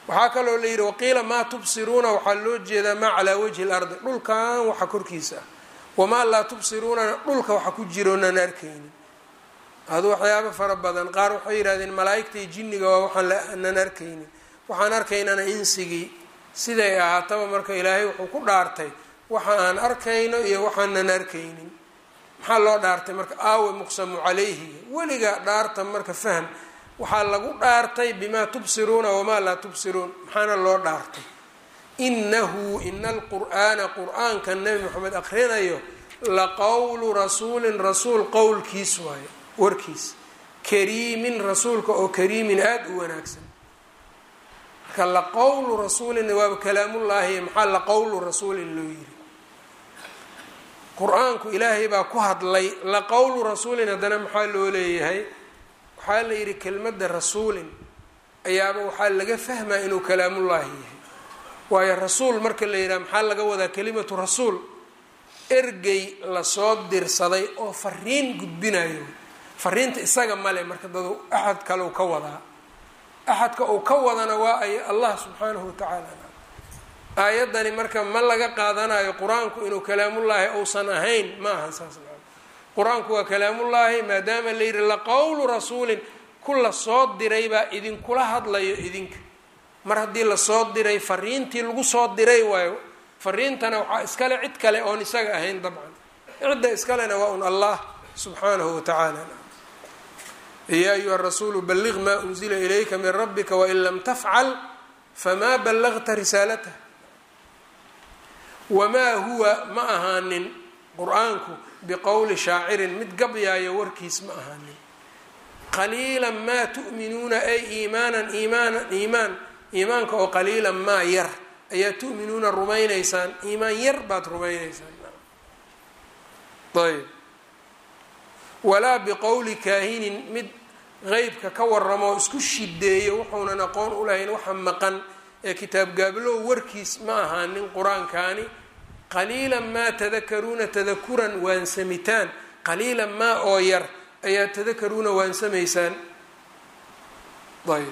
waxaa kaloo la yidhi waqiila maa tubsiruuna waxaa loo jeedaa maa calaa wajhi lardi dhulkan waxa korkiisa ah wamaa laa tubsiruunana dhulka waxa ku jiroonan arkaynin adu waxyaabo fara badan qaar waxay yidhahdeen malaa-igta iyo jinniga waa waxaanan arkaynin waxaan arkaynana insigii siday ahaataba marka ilaahay wuxuu ku dhaartay waxa aan arkayno iyo waxaanan arkaynin maxaa loo dhaartay marka aawe muqsamu calayhiga weligaa dhaarta marka fahm waxaa lagu dhaartay bimaa tubsiruuna wamaa laa tubsiruun maxaana loo dhaartay inahu ina alqur'aana qur-aanka nebi moxamed akrinayo laqowlu rasuulin rasuul qowlkiis waayo warkiis kariimin rasuulka oo kariimin aada u wanaagsan marka laqowlu rasuulin waaba kalaamullaahi maxaa laqowlu rasuulin loo yiri qur-aanku ilaahay baa ku hadlay laqowlu rasuulin haddana maxaa loo leeyahay waxaa la yidhi kelmadda rasuulin ayaaba waxaa laga fahmaa inuu kalaamullaahi yahay waayo rasuul marka la yidhaha maxaa laga wadaa kelimatu rasuul ergey lasoo dirsaday oo fariin gudbinayo fariinta isaga male marka dad axad kale u ka wadaa axadka uu ka wadana waa ay allah subxaanahu watacaala aayaddani marka ma laga qaadanayo qur-aanku inuu kalaamullaahi uusan ahayn ma aha saas qur-aanku waa kalaamullaahi maadaama la yidhi laqowlu rasuulin ku la soo diray baa idinkula hadlayo idinka mar haddii lasoo diray fariintii lagu soo diray waayo fariintana waxaa iskale cid kale oon isaga ahayn dabcan cidda iskalena waa un allah subxaanahu watacaala ya ayuha rasuulu balliq maa unzila ilayka min rabbika wain lam tafcal famaa ballagta risaalatah wamaa huwa ma ahaanin qur-aanku biqowli shaacirin mid gabyaayo warkiis ma ahaanin qaliila maa tu'minuuna ay iimaanan iimaanan iimaan iimaanka oo qaliilan maa yar ayaa tu'minuuna rumaynaysaan iimaan yar baad rumaynaysaan ayb walaa biqowli kaahinin mid qeybka ka waramo isku shideeyo wuxuunan aqoon u lahayn waxa maqan ee kitaab gaablow warkiis ma ahaanin qur-aankaani qaliilan maa tadakaruuna tadakuran waansamitaan qaliilan maa oo yar ayaa tadakaruuna waansamaysaan ayb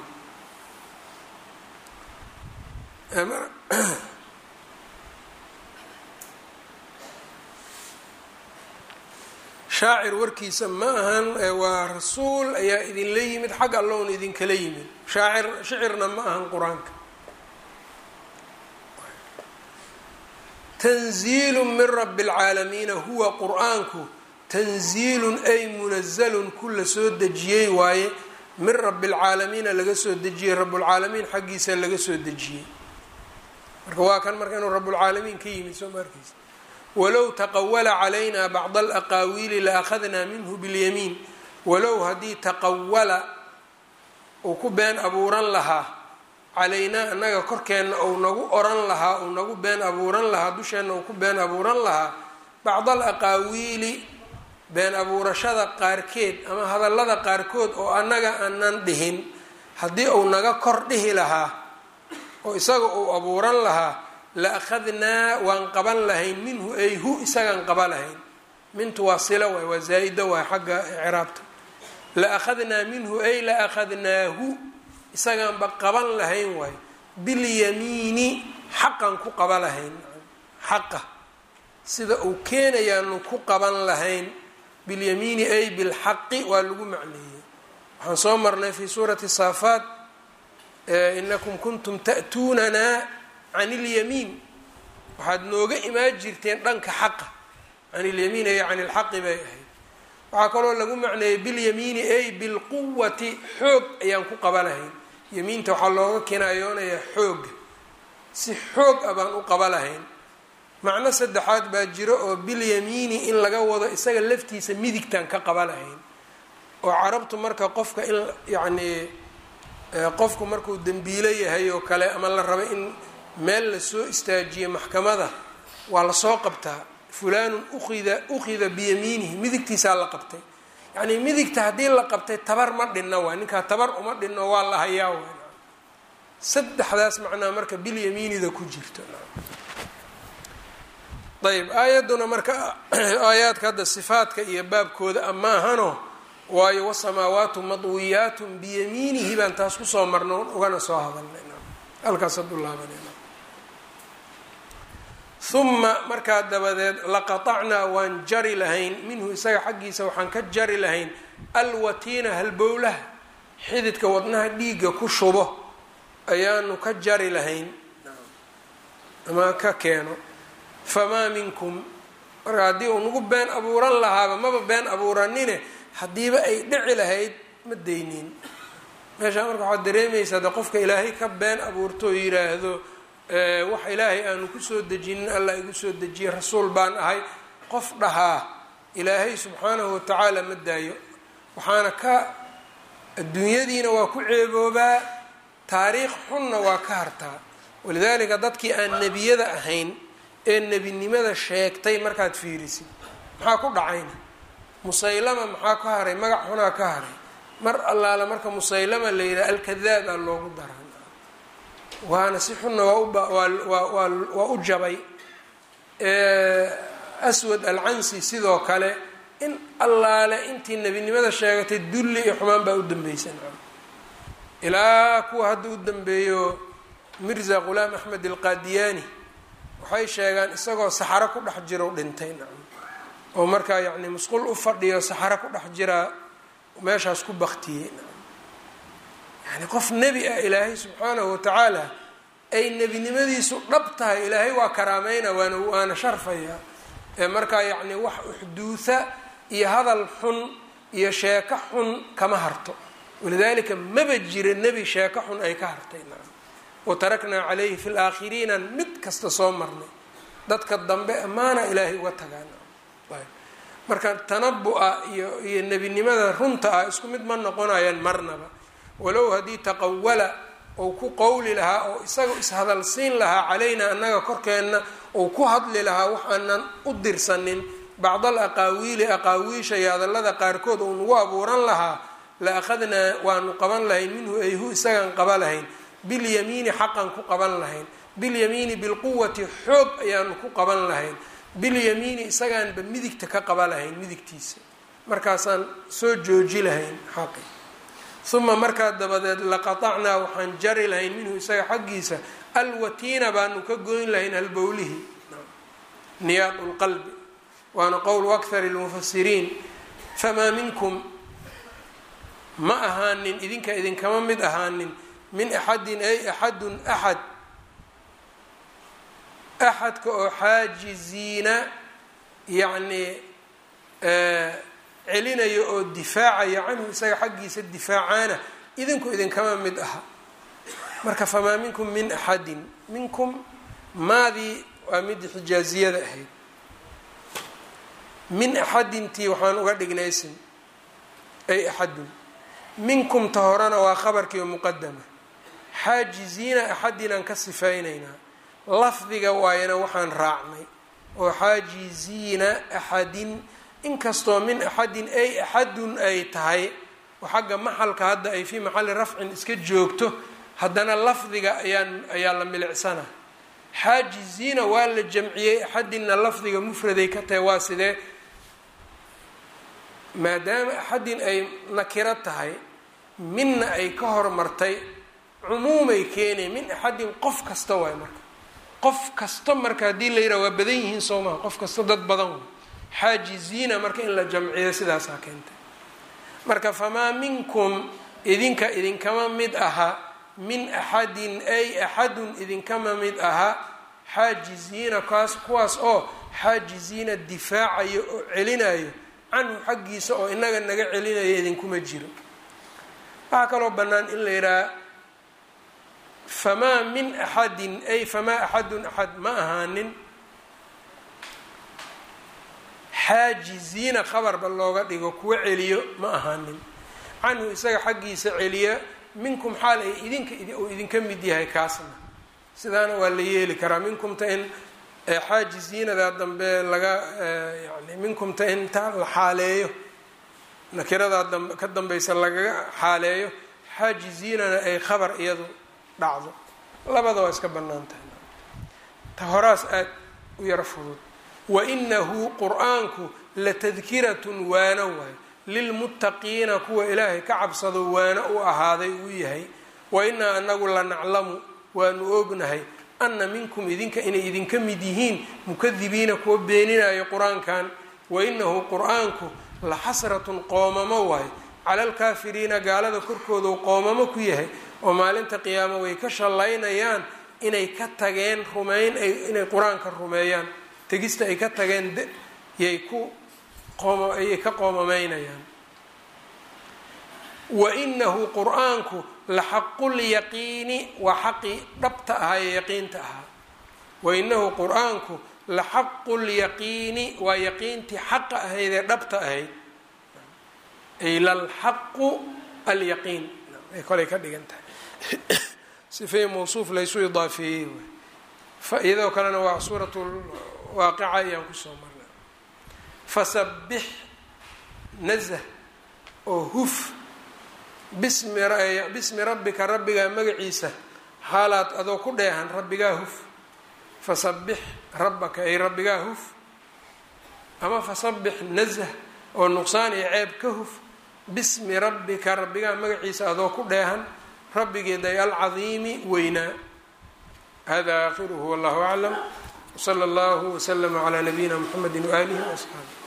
shaacir warkiisa ma ahan waa rasuul ayaa idinla yimid xag allown idinkala yimid shaacir shicirna ma ahan qur-aanka tanziilu min rabi اlcaalamiina huwa qur-aanku tanziilun ay munazalun ku la soo dejiyey waaye min rabi اlcaalamiina laga soo dejiyey rablcaalamiin xaggiisa laga soo dejiyey marka waa kan marka inuu rablcaalamiin ka yimid soo ma arkeysa walow taqawala calayna bacd alaqaawiili la akhadnaa minhu biاlyamiin walow haddii taqawala uu ku been abuuran lahaa calaynaa annaga korkeenna ou nagu oran lahaa uu nagu been abuuran lahaa dusheenna uu ku been abuuran lahaa bacd alaqaawiili been abuurashada qaarkeed ama hadallada qaarkood oo annaga aanan dhihin haddii uu naga kor dhihi lahaa oo isaga uu abuuran lahaa la akhadnaa waan qaban lahayn minhu ay hu isagaan qaba lahayn mintu waa sila waay waa zaa-ida waay xagga ciraabta la akhadnaa minhu ay la akhadnaahu isagaanba qaban lahayn waay bilyamiini xaqan ku qaba lahayn xaqa sida uu keenayaanu ku qaban lahayn bilyamiini ay bilxaqi waa lagu macneeyey waxaan soo marnay fi suurati saafaat inakum kuntum ta'tuunanaa can ilyamiin waxaad nooga imaan jirteen dhanka xaqa can ilyamiin ay can ilxaqi bay ahayd waxaa kaloo lagu macneeyey bilyamiini ay bilquwati xoog ayaan ku qaba lahayn yamiinta waxaa looga kinaayoonayaa xooga si xoog ah baan u qaba lahayn macno saddexaad baa jiro oo bilyamiini in laga wado isaga laftiisa midigtaan ka qaba lahayn oo carabtu marka qofka in yacnii qofku markuu dembiilo yahay oo kale ama la rabo in meel lasoo istaajiye maxkamada waa lasoo qabtaa fulaanun ukhida ukhida biyamiinihi midigtiisaa la qabtay yacnii midigta haddii la qabtay tabar ma dhinna waay ninkaa tabar uma dhinno waa la hayaa waay saddexdaas macnaa marka bilyamiinida ku jirto ayb aayadduna marka aayaadka hadda sifaadka iyo baabkooda amaahano waayo wasamaawaatu madwiyaatun biyamiinihi baan taas kusoo marno ugana soo hadalnay halkaasad u laabanayna uma markaa dabadeed laqatacnaa waan jari lahayn minhu isaga xaggiisa waxaan ka jari lahayn alwatiina halbowlaha xididka wadnaha dhiigga ku shubo ayaanu ka jari lahayn ama ka keeno famaa minkum marka haddii uu nagu been abuuran lahaaba maba been abuuranine haddiiba ay dhici lahayd ma daynin meeshaa marka waxaad dareemaysaa de qofka ilaahay ka been abuurto oo yidhaahdo wax ilaahay aanu kusoo dejinin allah igu soo dejiye rasuul baan ahay qof dhahaa ilaahay subxaanahu watacaala ma daayo waxaana ka adduunyadiina waa ku ceeboobaa taariikh xunna waa ka hartaa walidaalika dadkii aan nebiyada ahayn ee nebinimada sheegtay markaad fiirisid maxaa ku dhacayna musaylama maxaa ka haray magac xunaa ka haray mar allaala marka musaylama la yidhaha alkadaab aa loogu daran waana si xunna waa u jabay aswad alcansi sidoo kale in allaale intii nebinimada sheegatay dulli iyo xumaan baa u dambeysay ilaa kuwa hadda u dambeeyo mirza qulaam axmed alqaadiyaani waxay sheegaan isagoo saxaro ku dhex jiro dhintay nacam oo markaa yacni musqul u fadhiyo saxaro ku dhex jiraa meeshaas ku baktiyey nacam yani qof nebi ah ilaahay subxaanahu watacaala ay nebinimadiisu dhab tahay ilaahay waa karaameyna waana waana sharfaya ee markaa yacni wax uxduuha iyo hadal xun iyo sheeko xun kama harto walidaalika maba jira nebi sheeko xun ay ka hartay nacam wataraknaa calayhi fi laakhiriina mid kasta soo marnay dadka dambe ammaana ilaahay uga tagaan marka tanabu-a iyo iyo nebinimada runta ah isku mid ma noqonayaan marnaba walow haddii taqawala ou ku qowli lahaa oo isagao ishadalsiin lahaa calaynaa annaga korkeenna ou ku hadli lahaa wax aanan u dirsanin bacd al aqaawiili aqaawiisha iyo hadallada qaarkood ou nagu abuuran lahaa la akhadnaa waanu qaban lahayn minhu ayhu isagaan qaba lahayn bilyamiini xaqan ku qaban lahayn bilyamiini bilquwati xoog ayaanu ku qaban lahayn bilyamiini isagaanba midigta ka qaba lahayn midigtiisa markaasaan soo jooji lahayn xaqi uma markaa dabadeed laqatacnaa waxaan jari lahayn minhu isaga xaggiisa alwatiina baanu ka goyn lahayn halbowlihi niyaad lqalbi waana qowl akthar lmufasiriin famaa minkum ma ahaanin idinka idinkama mid ahaanin min axadin ay axadun axad axadka oo xaajiziina yacnii celinayo oo difaacaya canhu isaga xaggiisa difaacaana idinku idinkama mid aha marka famaa minkum min axadin minkum maadii waa midii xijaaziyada ahayd min axadintii waxaan uga dhignay ism ay axadun minkum ta horena waa khabarkii oo muqadama xaajiziina axadinaan ka sifaynaynaa lafdiga waayana waxaan raacnay oo xaajiziina axadin inkastoo min axadin ay axadun ay tahay oo xagga maxalka hadda ay fii maxalli rafcin iska joogto haddana lafdiga ayaan ayaa la milicsana xaajiziina waa la jamciyey axadinna lafdiga mufraday ka tahay waa sidee maadaama axadin ay nakiro tahay minna ay ka hormartay cumuumay keenay min axadin qof kasta waay marka qof kasta marka haddii la yidhaha waa badan yihiin soo maha qof kasta dad badan way xaajiziina marka in la jamciyo sidaasaa keentay marka famaa minkum idinka idinkama mid aha min axadin ay axadun idinkama mid aha xaajiziina kaas kuwaas oo xaajiziina difaacayo oo celinayo canhu xaggiisa oo inaga naga celinayo idinkuma jiro waxaa kaloo bannaan in la yidhaha famaa min axadin ay famaa axadun axad ma ahaanin xaajiziina khabarba looga dhigo kuwa celiyo ma ahaanin canhu isaga xaggiisa celiya minkum xaal ay idinka uu idinka mid yahay kaasna sidaana waa la yeeli karaa minkumta in xaajiziinada dambe laga yani minkumta in ta la xaaleeyo nakiradaa dambe ka dambaysa lagaga xaaleeyo xaajiziinana ay khabar iyadu dhacdo labada waa iska bannaan tahay ta horaas aada u yaro fudud wainahu qur-aanku latadkiratun waano waay lilmuttaqiina kuwa ilaahay ka cabsado waano u ahaaday uu yahay wa inaa anagu la naclamu waanu ognahay ana minkum idinka inay idinka mid yihiin mukadibiina kuwa beeninayo qur-aankan wainahu qur-aanku la xasratun qoomamo waay cala alkaafiriina gaalada korkoodu qoomamo ku yahay oo maalinta qiyaamo way ka shallaynayaan inay ka tageen rumayn inay qur-aanka rumeeyaan tegista ay ka tageen yay ku ayay ka qoomamaynayaan wainahu qur-aanku la xaqulyaqiini waa xaqii dhabta ahaa ee yaqiinta ahaa wainahu qur-aanku la xaqulyaqiini waa yaqiintii xaqa ahayd ee dhabta ahayd ay lalxaqu alyaqiin ay kolay ka dhigan tahay sifay mawsuuf laysu idaafeeyey iyadoo kalena waa suurat waaqica ayaan kusoo marnay fasabix nazh oo huf bismi bismi rabbika rabbigaa magaciisa xaalaad adoo ku dheehan rabbigaa huf fasabix rabbaka ay rabbigaa huf ama fasabix nazh oo nuqsaan iyo ceeb ka huf bismi rabbika rabbigaa magaciisa adoo ku dheehan rabbigeeday alcadiimi weynaa hada aakhiruhu wallahu aclam wsala allahu wslama calaa nabiyina mxamedi waaalihi waasxaabi